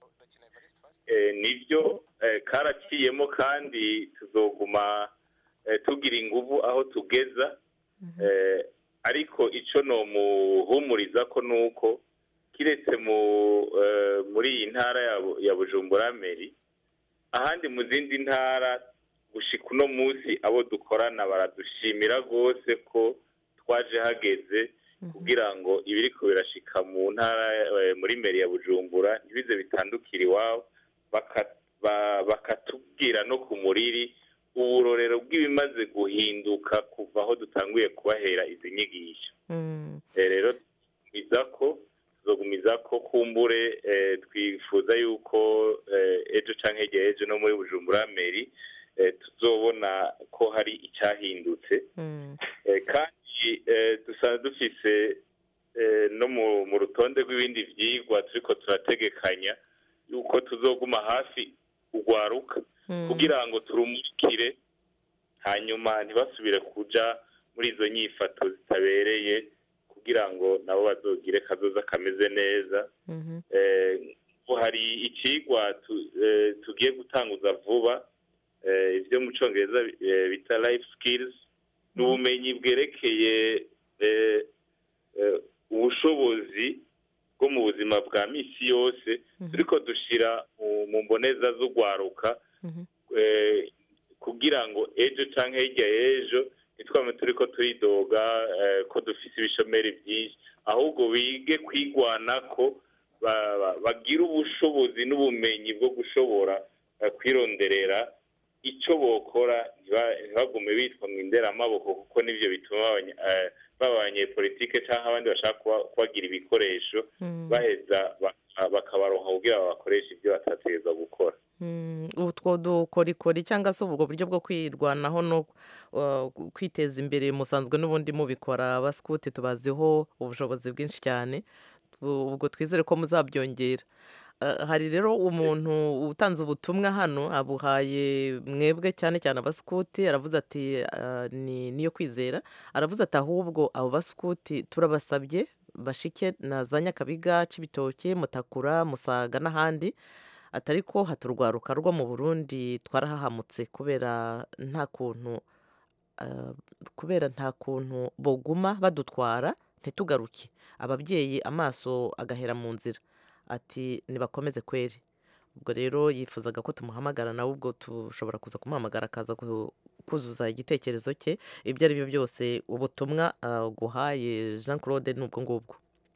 Eh, nibyo eh, karaciyemo kandi tuzoguma eh, tugira inguvu aho tugeza Eh, ariko ico nomuhumuriza ko nuko kiretse mu eh, muri iyi ntara ya Bu- ya bujumbura meri ahandi mu zindi ntara gushika uno munsi abo dukorana baradushimira rwose ko twaje hageze kugira ngo ibiriko birashika mu ntara eh, muri meri ya bujumbura ntibize bitandukira iwabo baka- ba- bakatubwira no ku muriri uburorero bw'ibimaze guhinduka kuva aho dutanguye kubahera izi nyigisho Eh, rero tugumiza ko tuzogumiza ko kumbure eh, twifuza yuko eh, ejo canke hirya ejo no muri bujumbura meri eh, tuzobona ko hari icyahindutse Eh, kandi eh, dusanzwe dufise eh, no mu mu rutonde rw'ibindi vyigwa turiko turategekanya yuko tuzoguma hafi ugwaruka kugira ngo turumukire hanyuma ntibasubire kuja muri izo nyifato zitabereye kugira ngo nabo bazogire kazoza kameze neza Eh, ubu hari ikigwa tu- eh, tugiye gutanguza vuba eh, ibyo mu cyongereza eh, bita life skills ni ubumenyi bwerekeye eh, eh, ubushobozi bwo mu buzima bwa misi yose turiko dushira mu- mu mboneza z'ugwaruka eh, kugira ngo ejo canke hirya y'ejo ntitwame turiko turidoga eh, ko dufise ibishomeri byinshi ahubwo bige kwigwanako ba- ba- bagire ubushobozi n'ubumenyi bwo gushobora eh, kwironderera icyo bokora ntiba- ntibagume bitwa mu inderamaboko kuko nibyo bituma abanya- eh, baba abanyepolitike cyangwa abandi bashaka kuba- kubagira ibikoresho baheza baka- bakabaronka kugira ngo bakoreshe ibyo batategereza gukora Mm, utwo dukorikori cyangwa se ubwo buryo bwo kwirwanaho no uh, kwiteza imbere musanzwe n'ubundi mubikora abasikuti tubaziho ubushobozi bwinshi cyane Tu- ubwo twizere ko muzabyongera Uh, hari rero umuntu utanze ubutumwa hano abuhaye mwebwe cyane cyane abasikuti aravuze ati uh, ni niyo kwizera aravuze ati ahubwo abo basikuti turabasabye bashike na za nyakabiga cibitoke mutakura musaga n'ahandi atari ko haturwaruka rwo mu burundi twarahahamutse kubera nta kuntu ah, kubera nta kuntu boguma badutwara ntitugaruke ababyeyi amaso agahera mu nzira ati nibakomeze kweri ubwo rero yifuzaga ko tumuhamagara nawe ubwo tushobora kuza kumuhamagara akaza ku- kuzuza igitekerezo cye ibyo ari byo byose ubutumwa ah, guhaye jean claude ni ubwo ngubwo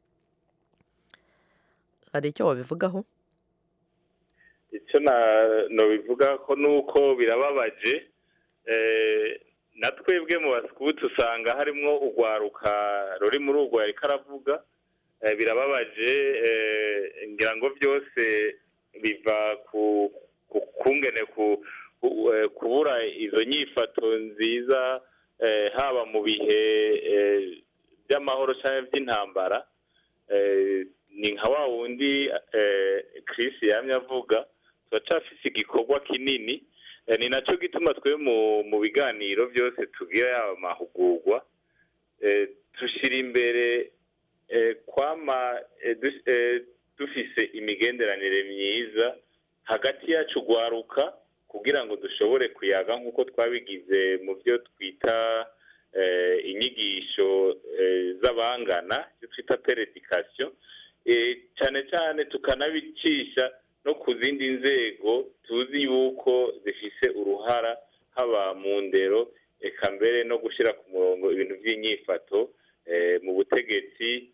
hari icyo wabivugaho icyo nabivuga ko ni uko birababaje eh, na twebwe mu basikuti usanga harimo urwaruka ruri muri urwo yari karavuga eh, birababaje eh, ngira ngo byose biva ku ku kungene ku ku- eh, kubura izo nyifato nziza eh, haba mu bihe eh, by'amahoro cyangwa by'intambara eh, ni nka wa wundi eh, Chris yamye avuga turacafise igikorwa kinini eh, ni nacyo gituma twe mu mu biganiro byose tugira yaba amahugurwa eh, tushira imbere eh, kwama eh, dus- eh, dufise imigenderanire myiza hagati yacu gwaruka kugira ngo dushobore kuyaga nk'uko twabigize mu byo twita eh, inyigisho eh, z'abangana icyo twita peredikasiyo eh, cyane cyane tukanabicisha no ku zindi nzego tuzi yuko zifise uruhara haba mu ndero eka mbere no gushyira ku murongo ibintu by'inyifato eh, mu butegetsi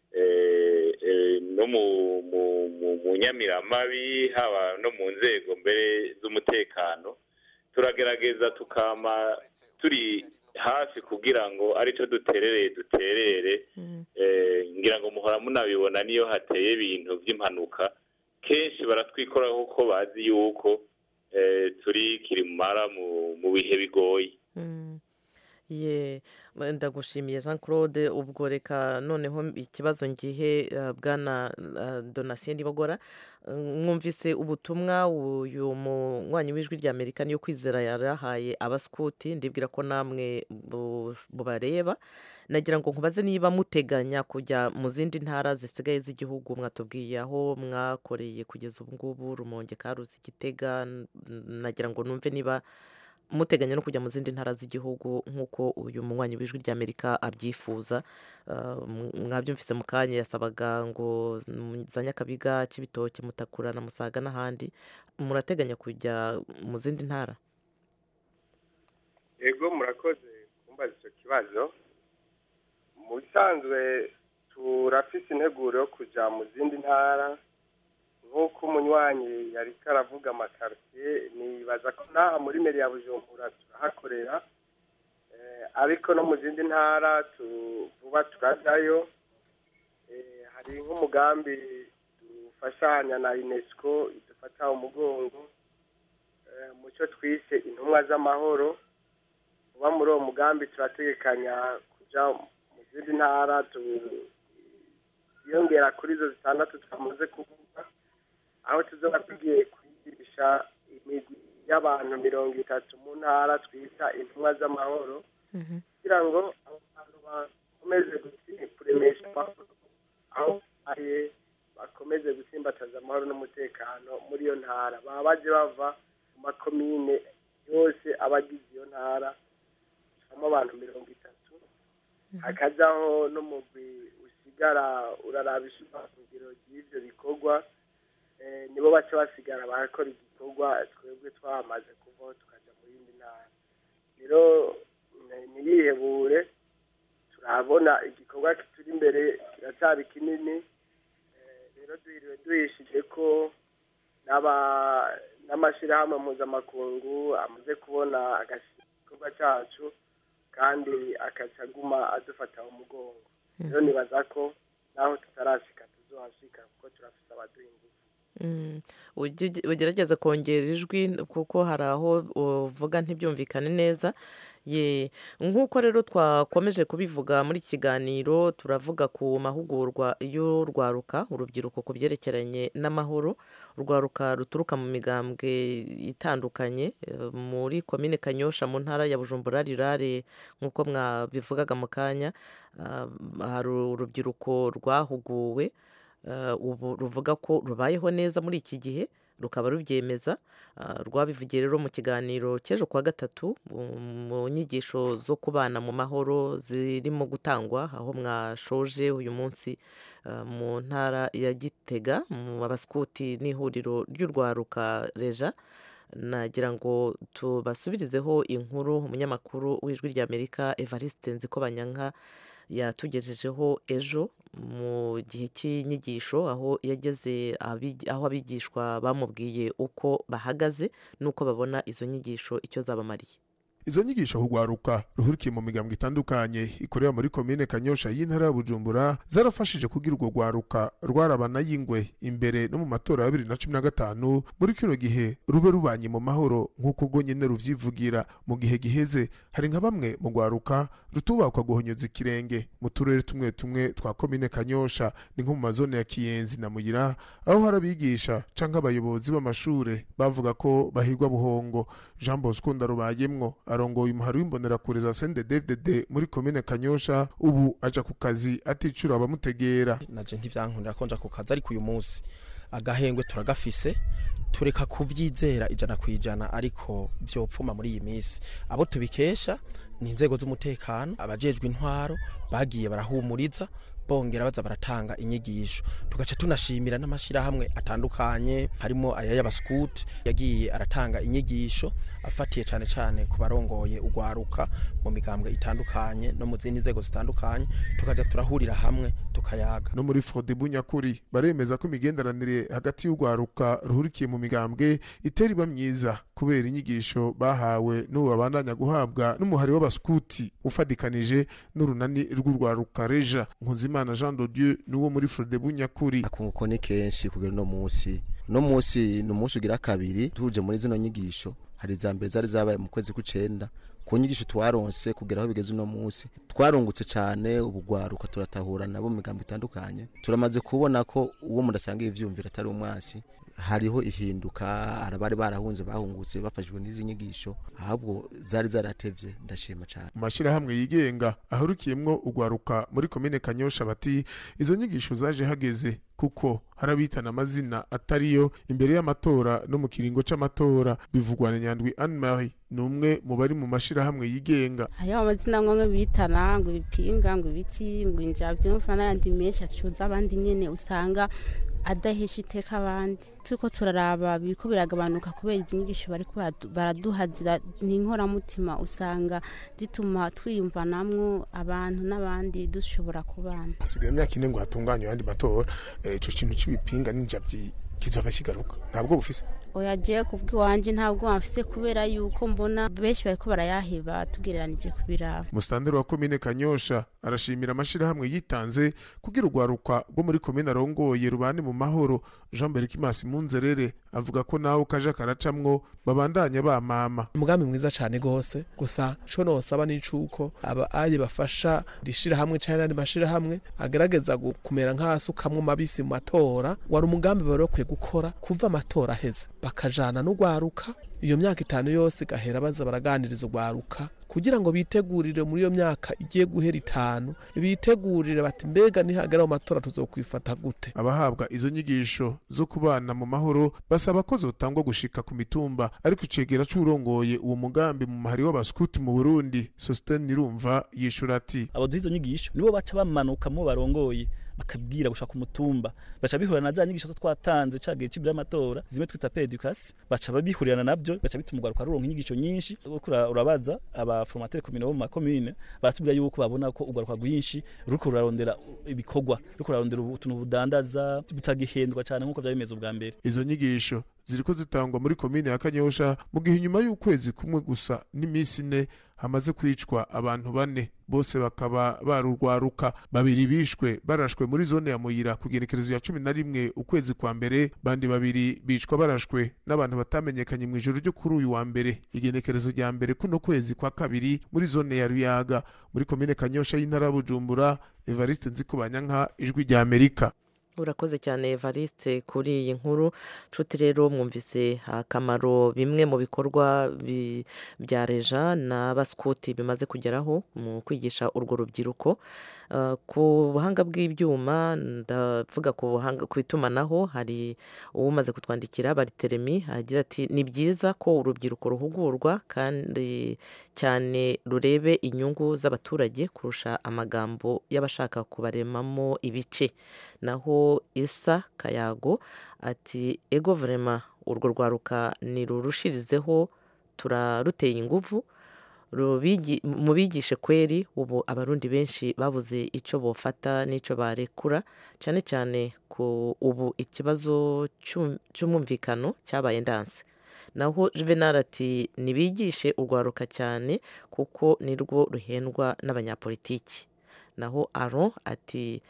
eh, eh, no mu mu- mu- mu nyamiramabi haba no mu nzego mbere z'umutekano turagerageza tukama turi hafi kugira ngo arico duterereye duterere eh, ngira ngo muhora munabibona niyo hateye ibintu by'impanuka kenshi baratwikoraho ko bazi yuko eh, turi kirimara mu mu bihe bigoye Mm. ye ndagushimiye jean claude ubwo reka noneho ikibazo ngihe eh, bwana eh, donatien nibogora Eh, mwumvise ubutumwa uyu munywanyi w'ijwi rya amerika niyo kwizera yarahaye abaskuti ndibwira ko namwe bu- bubareba nagira ngo nkubaze niba muteganya kujya mu zindi ntara zisigaye z'igihugu mwatubwiye aho mwakoreye kugeza ubu ngubu rumonge karuzi gitega n- nagira ngo numve niba muteganya no kujya mu zindi ntara z'igihugu nk'uko uyu munywanyi w'ijwi rya amerika abyifuza Uh, m- mwabyumvise mu kanya yasabaga ngo mu za nyakabiga cy'ibitoki mutakura na musaga n'ahandi murateganya kujya mu zindi ntara yego murakoze kumbaza icyo kibazo mu bisanzwe turafise integuro yo kuja mu zindi ntara nk'uko umunywanyi yari karavuga amakaritiye nibaza ko n'aha muri meri ya bujumbura turahakorera Eh, ariko no mu zindi ntara tu- vuba turajyayo Eh, hari nk'umugambi dufashanya na unesco idufata umugongo eh, mu cyo twise intumwa z'amahoro kuba muri uwo mugambi turategekanya kujya mu zindi ntara tuyongera kuri izo zitandatu twamaze kuvuga aho tuzoba tugiye kwigisha imigwi y'abantu mirongo itatu mu ntara twita intumwa z'amahoro kugira ngo abo bantu bakomeze guti- kuremesha amahoro aho aye bakomeze gusimbataza amahoro n'umutekano muri iyo ntara baba baje bava mu makomine yose aba agize iyo ntara habamo abantu mirongo itatu hakajaho n'umugwi usigara uraraba ishingiro ry'ivyo bikorwa eh, nibo baca basigara barakora igikorwa twebwe twamaze kuvaho tukaja mu yindi ntara rero ni- ntiyihebure turabona igikorwa kituri imbere kiracyari kinini Eh, rero duhiriwe duhishije ko n'aba- n'amashyirahamwe mpuzamakungu amaze kubona igikorwa cyacu kandi akaca aguma adufata mu mugongo rero nibaza ko naho tutarashika tuzohashika kuko turafise abaduha ingufu Mm. Ujye- ugerageze kongera ijwi kuko hari aho uvuga ntibyumvikane neza ye nk'uko rero twakomeje kubivuga muri iki kiganiro turavuga ku mahugurwa y'urwaruka urubyiruko ku byerekeranye n'amahoro urwaruka ruturuka mu migambwe itandukanye eh, muri komine kanyosha mu ntara ya bujumbura rirare nk'uko mwabivugaga mu kanya ah, hari urubyiruko rwahuguwe eh, ubu ruvuga ko rubayeho neza muri iki gihe rukaba rubyemeza Ah, rwabivugiye rero mu kiganiro cy'ejo kuwa gatatu mu- mu nyigisho zo kubana mu mahoro zirimo gutangwa aho mwashoje uyu munsi ah, mu ntara ya gitega mu abasikuti n'ihuriro ry'urwaruka reja nagira ngo tubasubirizeho inkuru umunyamakuru w'ijwi ry'amerika evariste nzikobanyanka yatugejejeho ejo mu gihe cy'inyigisho aho yageze abi- aho abigishwa bamubwiye uko bahagaze n'uko babona izo nyigisho icyo zabamariye izo nyigisho hugwaruka ruhurikiye mu migambwe itandukanye ikorera muri komine kanyosha y'intara ya bujumbura zarafashije kugira urwo rwaruka rwarabana y'ingwe imbere no mu matora ya bibiri na cumi na gatanu muri kino gihe rube rubanye mu mahoro nk'uko ubwo nyene ruvyivugira mu gihe giheze hari nka bamwe mu rwaruka rutubakwa guhonyoza ikirenge mu turere tumwe tumwe twa komine kanyosha ni nko mu mazone ya kiyenzi na muyira aho hari abigisha canke abayobozi b'amashure bavuga ko bahigwa buhongo jean bosco ndarubayemwo arongoye umuhari w'imbonerakure za sendedevdede muri komine kanyosha ubu aja ku kazi aticura abamutegera naje ntivyankundira ko nja ku kazi ariko uyu munsi agahengwe turagafise tureka kuvyizera ijana ku ijana ariko vyopfuma muri iyi minsi abo tubikesha ni inzego z'umutekano abajejwe intwaro bagiye barahumuriza bongera baza baratanga inyigisho tugaca tunashimira n'amashyirahamwe atandukanye harimo aya y'abaskuti yagiye aratanga inyigisho afatiye cyane cyane ku barongoye ugwaruka mu migambwe itandukanye no mu zindi nzego zitandukanye tukajya turahurira hamwe tukayaga no muri Frodebu nyakuri baremeza ko imigenderanire hagati y'ugwaruka ruhurikiye mu migambwe itera iba myiza kubera inyigisho bahawe n'ubu babandanya guhabwa n'umuhari w'abaskuti ufadikanije n'urunani rw'urwaruka reja nkunzimana jean de dieu n'uwo muri Frodebu nyakuri akunguko ni kenshi kugera uno munsi uno munsi ni umunsi ugira kabiri tuje muri zino nyigisho hari iza mbere zari zabaye mu kwezi kw'icenda ku nyigisho twaronse kugera aho bigeze uno munsi twarungutse cyane ubugwaruka turatahura nabo mu migambo itandukanye turamaze kubona ko uwo mudasanga ivyumviro atari umwasi hariho ihinduka arabari barahunze bahungutse bafashijwe n'izi nyigisho ahubwo zari zaratevye ndashima cyane mu mashyirahamwe yigenga ahurukiyemwo ugwaruka muri komine kanyosha bati izo nyigisho zaje hageze kuko harabitana amazina atariyo imbere y'amatora no mu kiringo c'amatora bivugwa na nyandwi anne marie ni umwe mu bari mu mashyirahamwe yigenga hariho amazina amwe bitana ngo ibipinga ngo ibiti ngo injavyumva n'ayandi menshi acuza abandi nyene usanga adahesha iteka abandi turiko turaraba biriko biragabanuka kubera izi nyigisho bariko baraduhazira ni inkoramutima usanga zituma twiyumvanamwo abantu n'abandi dushobora kubana hasigaye imyaka ine ngo hatunganywe ayandi matora ico kintu c'ibipinga n'injavyi kizova kigaruka ntabwo bufise oya jewe kubw'iwanje ntabwo bafise kubera yuko mbona benshi bariko barayaheba tugereranije kubiraba musitanteri wa komine kanyosha arashimira amashirahamwe yitanze kugira urwaruka rwo muri komine arongoye rubane mu mahoro jean berikimasi munzerere avuga ko nawe kaje karacamwo babandanya bamama umugambi mwiza cyane gose gusa co nosaba n'icuko aba aye bafasha rishirahamwe canke n'andi mashirahamwe agerageza kumera nk'asukamwo mabisi mu matora wari umugambi bari bakwiye gukora kuva amatora aheze bakajana n'ugwaruka iyo myaka itanu yose igahera baza baraganiriza ugwaruka kugira ngo bitegurire muri iyo myaka igiye guhera itanu bitegurire bati mbega nihagera mu matora tuzokwifata gute abahabwa izo nyigisho zo kubana mu mahoro basaba ko zotangwa gushika ku mitumba ariko icegera c'urongoye uwo mugambi mu mahari w'abaskuti mu Burundi Sosten Nirumva yishura ati abo duhizo nyigisho nibo baca bamanuka mu barongoye bakabwira gushaka umutumba baca bihurira na za nyigisho twatanze cagiye cibira amatora zimwe twita pedicas baca babihurirana navyo baca bituma ugaruka ruronka inyigisho nyinshi urabaza aba formateur commune bo mu makomine baratubwira yuko babona ko ugaruka rwinshi ruko rurarondera ibikorwa ruko rurarondera utuntu budandaza butagihendwa cyane nk'uko byari bimeze ubwa mbere izo nyigisho ziriko zitangwa muri komine ya Kanyosha mu gihe inyuma y'ukwezi kumwe gusa n'iminsi ine hamaze kwicwa abantu bane bose bakaba barurwaruka babiri bishwe barashwe muri zone ya Muyira ku gerekerezo ya cumi na rimwe ukwezi kwa mbere bandi babiri bicwa barashwe n'abantu batamenyekanye mu ijoro ryo kuri uyu wa mbere igenekerezo rya mbere kuno kwezi kwa kabiri muri zone ya Ruyaga muri komine Kanyosha y'intara ya Bujumbura Evariste Nzikubanyanka ijwi rya Amerika urakoze cyane evariste kuri iyi nkuru nshuti rero mwumvise akamaro bimwe mu bikorwa bya reja n'abasikuti bimaze kugeraho mu kwigisha urwo rubyiruko ku buhanga bw'ibyuma ndavuga ku itumanaho hari uwumaze kutwandikira bariteremi agira ati ni byiza ko urubyiruko ruhugurwa kandi cyane rurebe inyungu z'abaturage kurusha amagambo y'abashaka kubaremamo ibice naho isa kayago ati ego verema urwo rwaruka nirurushirizeho turaruteye ingufu mubigishe kweri ubu abarundi benshi babuze icyo bofata n'icyo barekura cyane cyane ku ubu ikibazo cy'umwumvikano cyabaye ndanse naho juvenal ati nibigishe urwaruka cyane kuko nirwo ruhendwa n'abanyapolitiki naho aro ati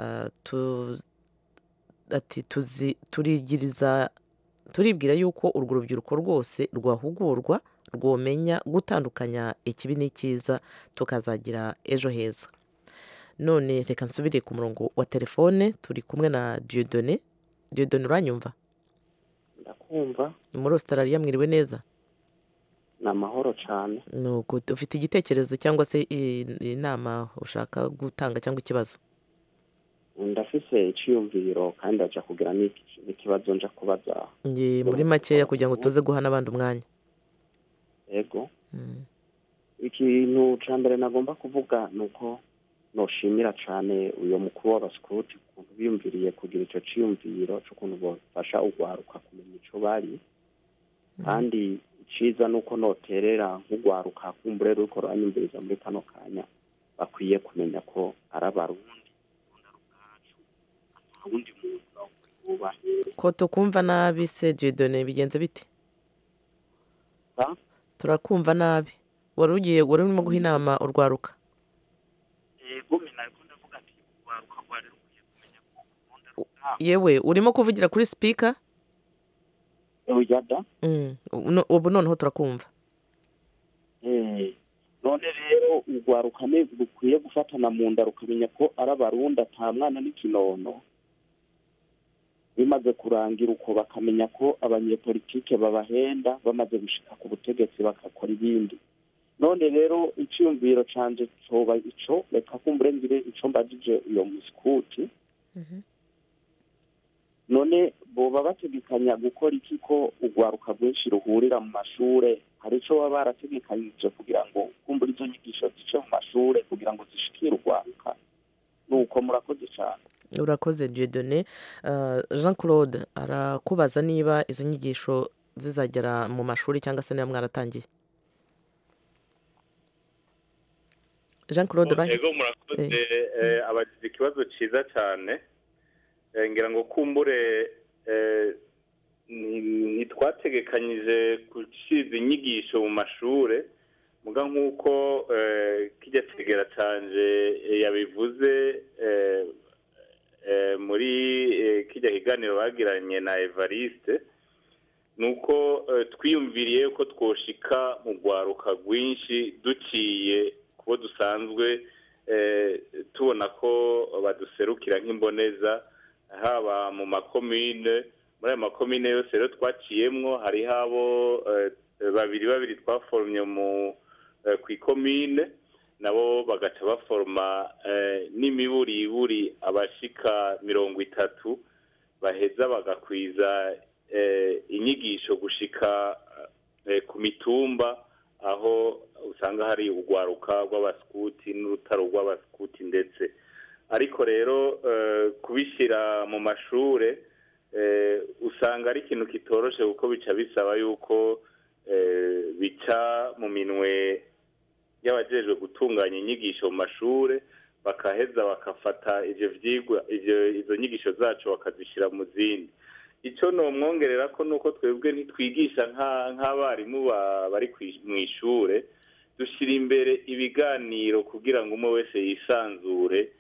ati turigiriza turibwira yuko urwo rubyiruko rwose rwahugurwa rwomenya gutandukanya ikibi n'icyiza tukazagira ejo heza none reka nsubire ku murongo wa telefone turi kumwe na diyodone diyodone uranyumva ndakumva muri ositarariya mwiriwe neza ni amahoro cyane ufite igitekerezo cyangwa se inama ushaka gutanga cyangwa ikibazo ndafise icyiyumviro kandi ndajya kugira n'ikibazo nja kubaza muri makeya kugira ngo tuze guha n'abandi umwanya yego ikintu cya mbere nagomba kuvuga ni uko noshimira cyane uyu mukuru w'abasikuti ukuntu biyumviriye kugira icyo cyiyumviro cy'ukuntu bafasha urwaruka kumenya icyo bari kandi iciza ni uko noterera nk'urwaruka kumbure ruriko ruranyumviriza muri kano kanya bakwiye kumenya ko ari abarundi uwundi muntu wubahe ko tukumva nabi se jedone bigenze bite turakumva nabi wari ugiye wari urimo guha inama urwaruka yewe urimo kuvugira kuri sipika uyada ubu noneho turakumva none rero urwaruka rukwiye gufatana mu nda rukamenya ko ari abarundi ata mwana n'ikinono bimaze kurangira uko bakamenya ko abanyepolitike babahenda bamaze gushika ku butegetsi bagakora ibindi none rero icyumviro canje coba ico reka kumbure ngire ico mbajije uyo musikuti none boba bategekanya gukora iki ko urwaruka rwinshi ruhurira mu mashure hari ico baba barategekanyije kugira ngo kumbura izo nyigisho zice mu mashure kugira ngo zishikire urwaruka nuko murakoze cyane urakoze jedone jean claude arakubaza niba izo nyigisho zizagera mu mashuri cyangwa se niba mwaratangiye jean claude ego murakoze abagize ikibazo cyiza cyane ngira ngo kumbure ntitwategekanyije gushyira inyigisho mu mashuri muga nk'uko kijya kigera cyanje yabivuze muri kijya kiganiro bagiranye na evariste ni uko twiyumviriye ko twoshika mu rwaruka rwinshi duciye kubo dusanzwe tubona ko baduserukira nk'imboneza haba mu makomine muri ayo makomine yose rero twaciyemwo hariho abo babiri babiri twaforomye ku ikomine nabo bagaca baforoma n'imiburiburi abashika mirongo itatu baheza bagakwiza inyigisho gushika ku mitumba aho usanga hari urwaruka rw'abasikuti n'urutaro rw'abasikuti ndetse ariko rero kubishyira mu mashure usanga ari ikintu kitoroshe kuko bica bisaba yuko bica mu minwe y'abajejwe gutunganya inyigisho mu mashure bakaheza bakafata ivyo vyigwa izo nyigisho zacu bakazishyira mu zindi icyo nomwongerera ko nuko twebwe ntitwigisha nk'abarimu bari mu ishure dushyira imbere ibiganiro kugira ngo umwe wese yisanzure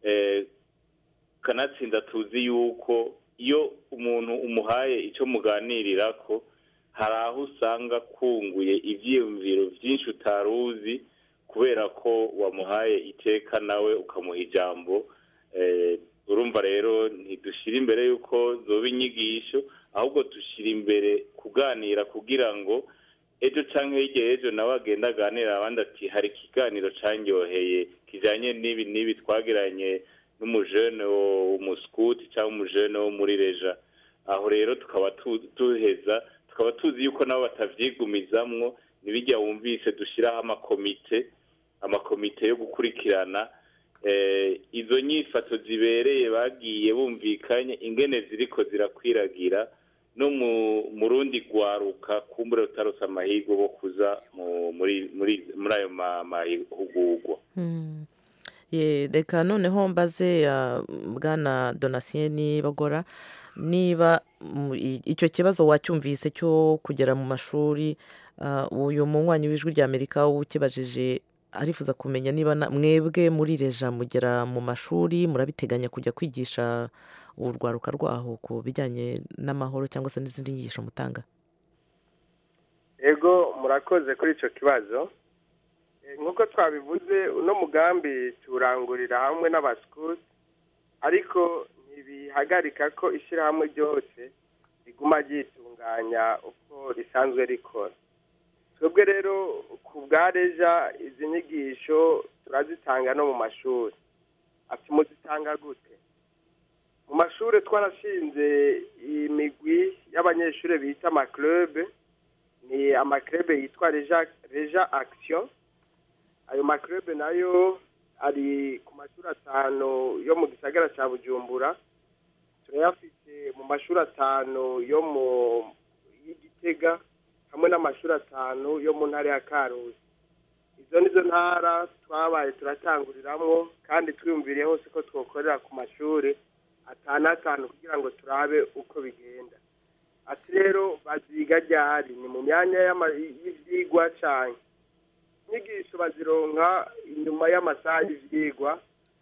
kanatsinda tuzi yuko iyo umuntu umuhaye icyo muganirira ko hari aho usanga kunguye ibyiyumviro byinshi utari uzi kubera ko wamuhaye iteka nawe ukamuha ijambo urumva rero ntidushyira imbere y'uko zoba inyigisho ahubwo dushyira imbere kuganira kugira ngo ejo cyangwa hirya y'ejo nawe agenda aganira abandi ati hari ikiganiro cyanyoheye kijyanye n'ibi n'ibi twagiranye n'umujene w'umusikuti cyangwa umujene wo muri reja aho rero tukaba duheza tukaba tuzi yuko nabo batabyigumizamwo ntibijya wumvise dushyiraho amakomite amakomite yo gukurikirana izo nyifato zibereye bagiye bumvikanye ingene ziriko zirakwiragira no mu rundi rwaruka kumbure rutarose amahirwe bo kuza muri ayo mahugurwa reka noneho mbaze bwana donasiyeni bagora niba icyo kibazo wacyumvise cyo kugera mu mashuri uyu munywanyi w'ijwi ry'amerika ukibajije arifuza kumenya niba mwebwe muri reja mugera mu mashuri murabiteganya kujya kwigisha urwaruka rwaho ku bijyanye n'amahoro cyangwa se n'izindi nyigisho mutanga ego murakoze kuri icyo kibazo nk'uko twabivuze uno mugambi tuwurangurira hamwe n'abasikuti ariko ntibihagarika ko ishyirahamwe ryose riguma ryitunganya uko risanzwe rikora twebwe rero ku bwa reja izi nyigisho turazitanga no mu mashuri ati muzitanga gute mu mashuri twarashinze imigwi y'abanyeshuri bita amakirebe ni amakirebe yitwa reja reja akisiyo ayo makirebe nayo ari ku mashuri atanu yo mu gisagara cya bujumbura turayafite mu mashuri atanu yo mu y'igitega hamwe n'amashuri atanu yo mu ntara ya karusi izo nizo ntara twabaye turatanguriramwo kandi twiyumviriye hose ko twokorera ku mashuri atanu atanu kugira ngo turabe uko bigenda ati rero baziga ryari ni mu myanya y'ama- y'ivyigwa cane inyigisho bazironka inyuma y'amasaha y'ivyigwa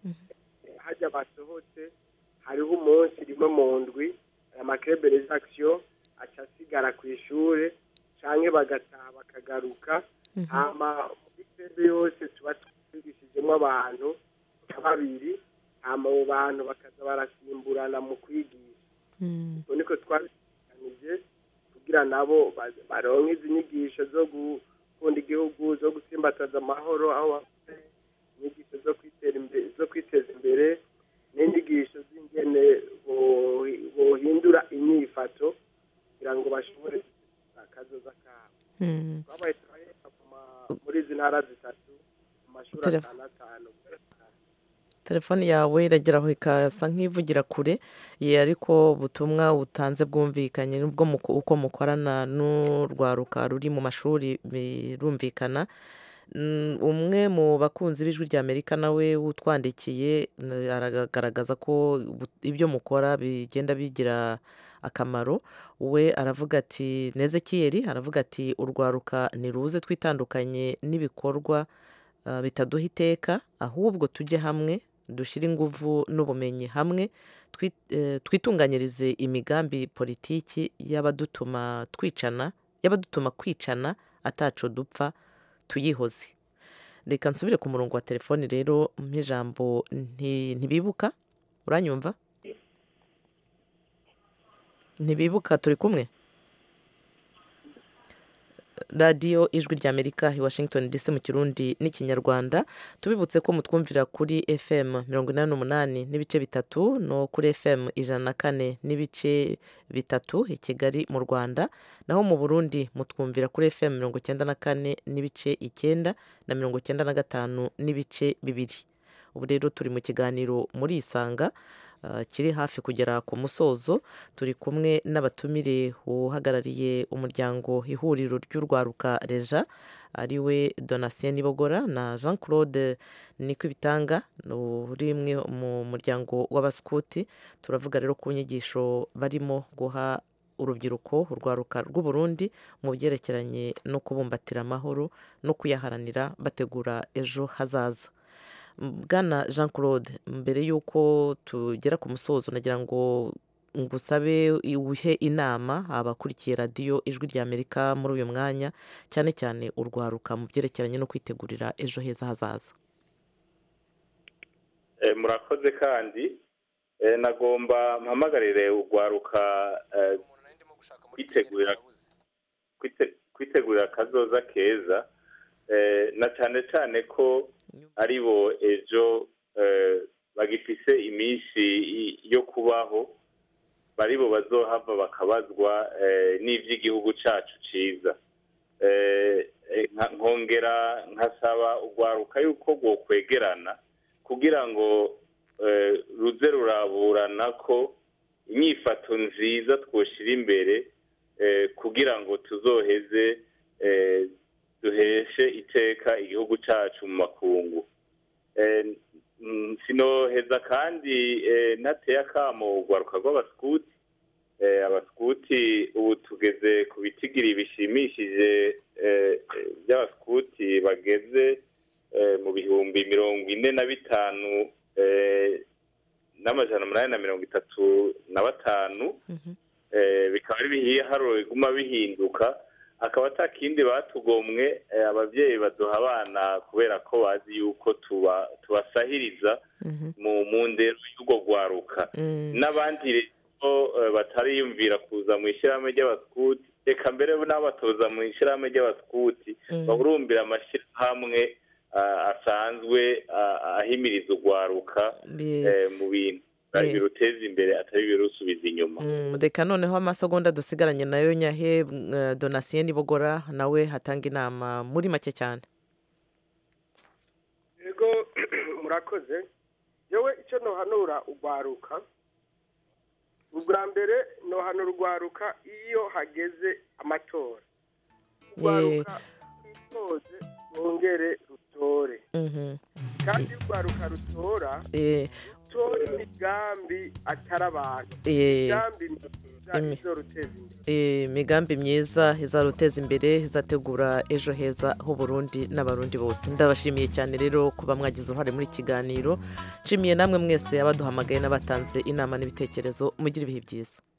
hajya basohotse hariho umunsi rimwe mu ndwi aya makebereza action aca asigara ku ishure canke bagataha bakagaruka hama muri kebe yose tuba twigishijemo abantu nka babiri hama abo bantu bakaza barasimburana mu kwigisha ubwo niko twabiganije kugira nabo ba- baronke izi nyigisho zo gukunda igihugu zo gusimbataza amahoro aho bafite inyigisho zo kwitera imbere zo kwiteza imbere n'inyigisho z'ingene bo- bohindura inyifato kugira ngo bashobore akazoza kabo Mm. twabaye turahera ku ma- muri izi ntara zitatu mu mashuri Telefo- atanu atanu telefone yawe iragera aho ikasa nk'ivugira kure ye ariko ubutumwa butanze bwumvikanye nubwo muko- uko mukorana n'urwaruka ruri mu mashuri birumvikana Mm, umwe mu bakunzi b'ijwi rya amerika nawe utwandikiye n- aragaragaza ko bu- ibyo mukora bigenda bigira akamaro we aravuga ati nezekiyeri aravuga ati urwaruka ntiruze twitandukanye n'ibikorwa ah, bitaduha iteka ahubwo tujye hamwe dushyire ingufu n'ubumenyi hamwe twi- eh, twitunganyirize imigambi politiki y'abadutuma twicana y'abadutuma kwicana ataco dupfa tuyihoze reka nsubire ku murongo wa telefoni rero nk'ijambo nti- ntibibuka uranyumva ntibibuka turi kumwe radiyo ijwi rya amerika i washington dc mu kirundi n'ikinyarwanda tubibutse ko mutwumvira kuri fm mirongo inani n'umunani n'ibice bitatu no kuri fm ijana na kane n'ibice bitatu i kigali mu rwanda naho mu burundi mutwumvira kuri fm mirongo icyenda na kane n'ibice icyenda na mirongo icyenda na gatanu n'ibice bibiri ubu rero turi mu kiganiro muri isanga ah, kiri hafi kugera ku musozo turi kumwe n'abatumire uhagarariye umuryango ihuriro ry'urwaruka reja ariwe donatien nibogora na jean claude nikwibitanga uri umwe mu muryango w'abasikuti turavuga rero ku nyigisho barimo guha urubyiruko urwaruka rw'uburundi mu byerekeranye no kubumbatira amahoro no kuyaharanira bategura ejo hazaza bwana jean claude mbere y'uko tugera ku musozo nagira ngo ngusabe uhe inama abakurikiye radiyo ijwi rya amerika muri uyu mwanya cyane cyane urwaruka mu byerekeranye no kwitegurira ejo heza hazaza Eh, murakoze kandi eh, nagomba mpamagarire urwaruka eh, kwitegurira kwite- kwitegurira akazoza keza eh, na cyane cyane ko ari bo ejo eh, bagifise iminsi i- yo kubaho bari bo bazohava bakabazwa eh, n'ivy'igihugu cacu ciza Eh, eh, nka- nkongera nkasaba urwaruka yuko rwokwegerana kugira ngo eh, ruze ruraburana ko inyifato nziza twoshira imbere eh, kugira ngo tuzoheze eh, duheshe iteka igihugu cacu mu makungu Eh, mm, sinoheza kandi eh, ntateye akamo urwaruka rw'abasikuti Eh, abasikuti ubu tugeze ku bitigiri bishimishije eh, eh, by'abasikuti bageze eh, mu bihumbi mirongo ine na bitanu eh, n'amajana umunani na mirongo itatu na batanu eh, bikaba ari ibiharuro biguma bihinduka akaba ata kindi batugomwe eh, ababyeyi baduha abana kubera ko bazi yuko tuba tubasahiriza mu mu ndero y'urwo rwaruka n'abandi rero eh, batariyumvira kuza mu ishyirahamwe ry'abasikuti reka mbere n'abatoza mu ishyirahamwe ry'abasikuti Mm. bahurumbira amashyirahamwe ah, asanzwe ah, ahimiriza urwaruka Bi- eh, mu bintu Eh. biruteza imbere atari birusubiza inyuma Mm, reka noneho amasegonda dusigaranye nayo nyahe mm, donatien nibogora nawe hatanga inama muri make cyane yego murakoze yewe icyo nohanura urwaruka ubwa mbere nohanura urwaruka iyo hageze amatora urwaruka rwitoze rwongere rutore Mhm. kandi iyo urwaruka rutora Eh, rutore imigambi atari abantu Eh, imigambi myiza imi- izoruteza imbere eh, imigambi myiza izaruteza imbere izategura ejo heza h'uburundi n'abarundi bose ndabashimiye cyane rero kuba mwagize uruhare muri iki kiganiro nshimiye namwe mwese abaduhamagaye n'abatanze inama n'ibitekerezo mugire ibihe byiza